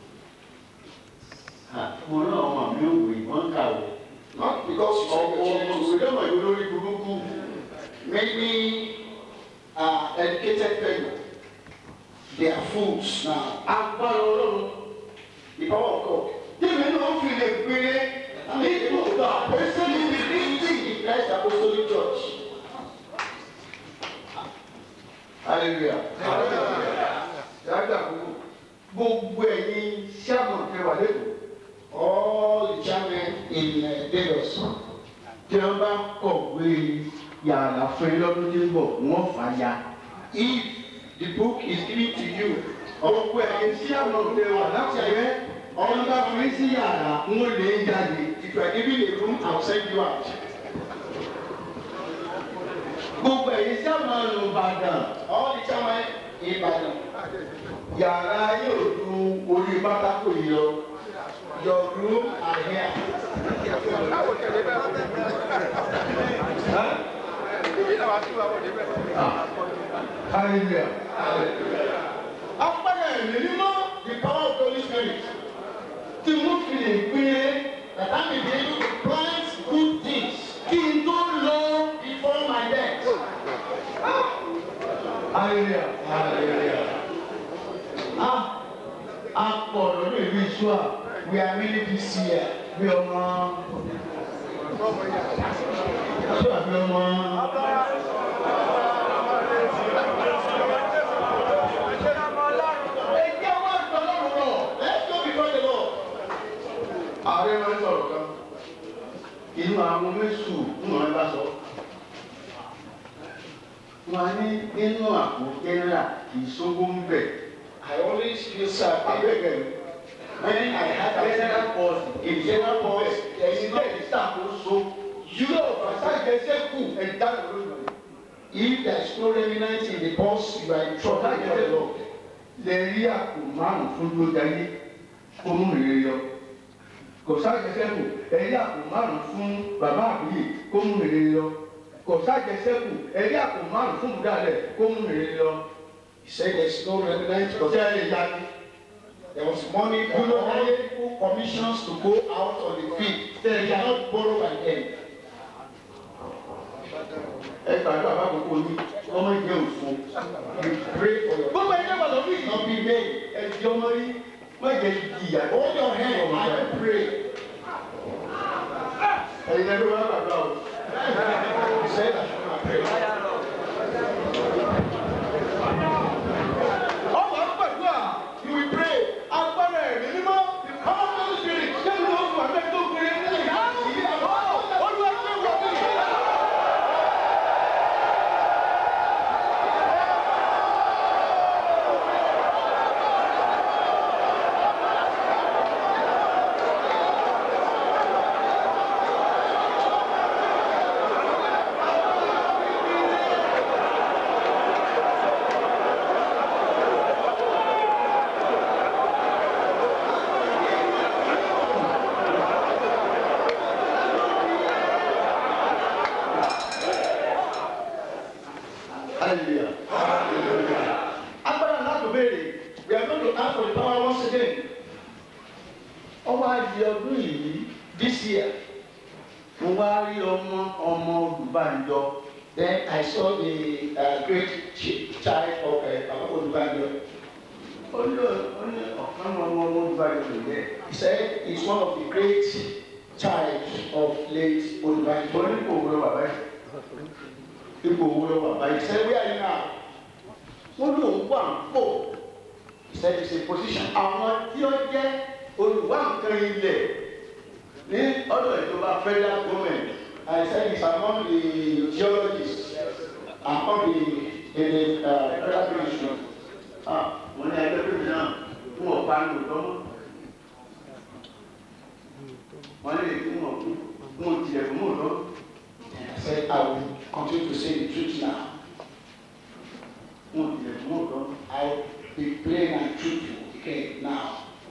mo náà ọmọ mi ò wé wọ́n kàwé. Not because you ọ̀pọ̀ say ọmọ your òwe children náà yóò lórí burúkú. Many uh, educated people, they are fools now. agbára ọlọ́run The power of God. tèmi náà fi lè gbére nínú ìgbà pèsè níbi kristi. The Christ Apostolic Church. hallelujah. yàtọ̀ àkókò gbogbo ẹ̀yin sábà kẹwàá lẹ́kọ̀ọ́ All the chairmen in uh, Lagos. tí wọ́n bá kọ̀wé yàrá fún yín lọ́dún tí ń bọ̀ wọ́n fà ya. If the book is given to you, gbogbo ẹ̀yin sábà kẹwàá láti ẹ̀yẹ ọ̀n bá fún yín sí yàrá wọ́n lè jáde. if you are given a room, I'll send you out. gbogbo ẹ̀yin sábà nù Ìbàdàn All the chairmen in Ibadan, yàrá yóò du orí pátákó yìí lọ. your room are here. hallelujah. apẹ̀rẹ̀ ẹ̀mí mímọ́ The power of the Holy Spirit. tí mo fi lè gbére That I may be able to plant good things kí n tó lọ. before my death. hallelujah. hallelujah. a a pọ̀ lọ́dún ìlú ìṣúà We are many this year. bí ọmọ. ìṣúà bí ọmọ. ẹ̀jẹ̀ wá sọ lọ́rùn rọ̀. Let's go before the Lord. ààrẹ máa ń sọ̀rọ̀ kan inú àwọn mẹ́sù ń wọ́n bá sọ. wọ́n á ní nínú àpò jẹ́nẹ́rà kì í sógún ń bẹ̀. I always feel sad abẹ́gẹ̀ when I had jẹ́nẹ́rà that. pọ̀sì In general purpose, there is èyí no tẹ̀ ìṣàkóso yóò fàṣàjẹsẹ́kù ẹ̀dá lórí If there is no remnant in the pulse, you are in trouble before the Lord. lè rí àpò márùn fún lójayé kó mú rere yọ kò ságẹsẹ́kù ẹ̀rí àpò márùn fún bàbá àbúyè kó mú rere yọ kò ságẹsẹ́kù ẹ̀rí àpò márùn fún bùdálẹ̀ kó mú rere yọ He said there is no remnant kò because tẹ́ ẹ lè yá ni there was money for all people commissions to go out on the field. They cannot borrow by them. ẹ gbàdúrà bá gbogbo yín ọmọ ìjẹ òfin You pray for your gbogbo ẹni náà lọ́dún yìí not be made. ẹ̀jẹ̀ ọmọ yín má jẹ́ ìjìyà Hold your hand and pray. ẹ̀yin ẹgbẹ́ wọn gbàdúrà o. He said I should not pray. ọmọ àgbàdúrà You will pray. agbára ẹ̀mí mímọ́ ọmọ tó ń ṣe kẹ́mi ló fún àgbẹ̀ tó gbé ní ìyá olúwa ṣe wọ̀ mí. hallelujah. agbára náà tó béèrè We are going to ask for the power once again. ọwọ́ àdì ọdún yìí this year mo wá rí ọmọ ọmọ olùbànjọ then I saw the uh, great ch- child of uh, olùbànjọ ó ní ó ní ọ̀kan ọmọ ọmọ olùbànjọ ló yẹ he said he's one of the great child of late olùbànjọ ó ní kò wúlò bàbá yìí ipò wúlò bàbá yìí sẹ́ wíyà yìí náà wọ́n ní òun wà ń pò he said it's a position àwọn tí ó jẹ́ olùwà nǹkan ilẹ̀ ní ọ̀dọ̀ ìjọba federal government I said it's among the geologists among the in the uh, federal ministry ah wọ́n ní ẹgbẹ́ tó náà fún ọ̀pá ní òótọ́ mọ́ wọ́n lè fún ọ̀pá fún òtìlẹ̀ fún òótọ́ I said I will continue to say the truth now fún òtìlẹ̀ fún òótọ́ I will be plain and truthful okay now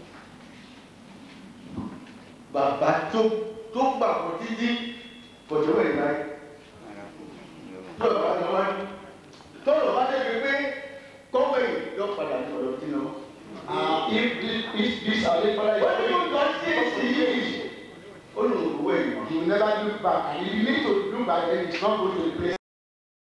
bàbá tó tó gbà kó títí kọjọ wẹ̀ láyé tó bàbá tó wá ní tó lọ bá débi pé kọ́wé yóò padà ní ọ̀dọ̀ tí náà. if this if this are the father you wey you don see see yìí ó lò ó wẹ̀ yìí. You will never look back and if you need to look back then it's not going to the place.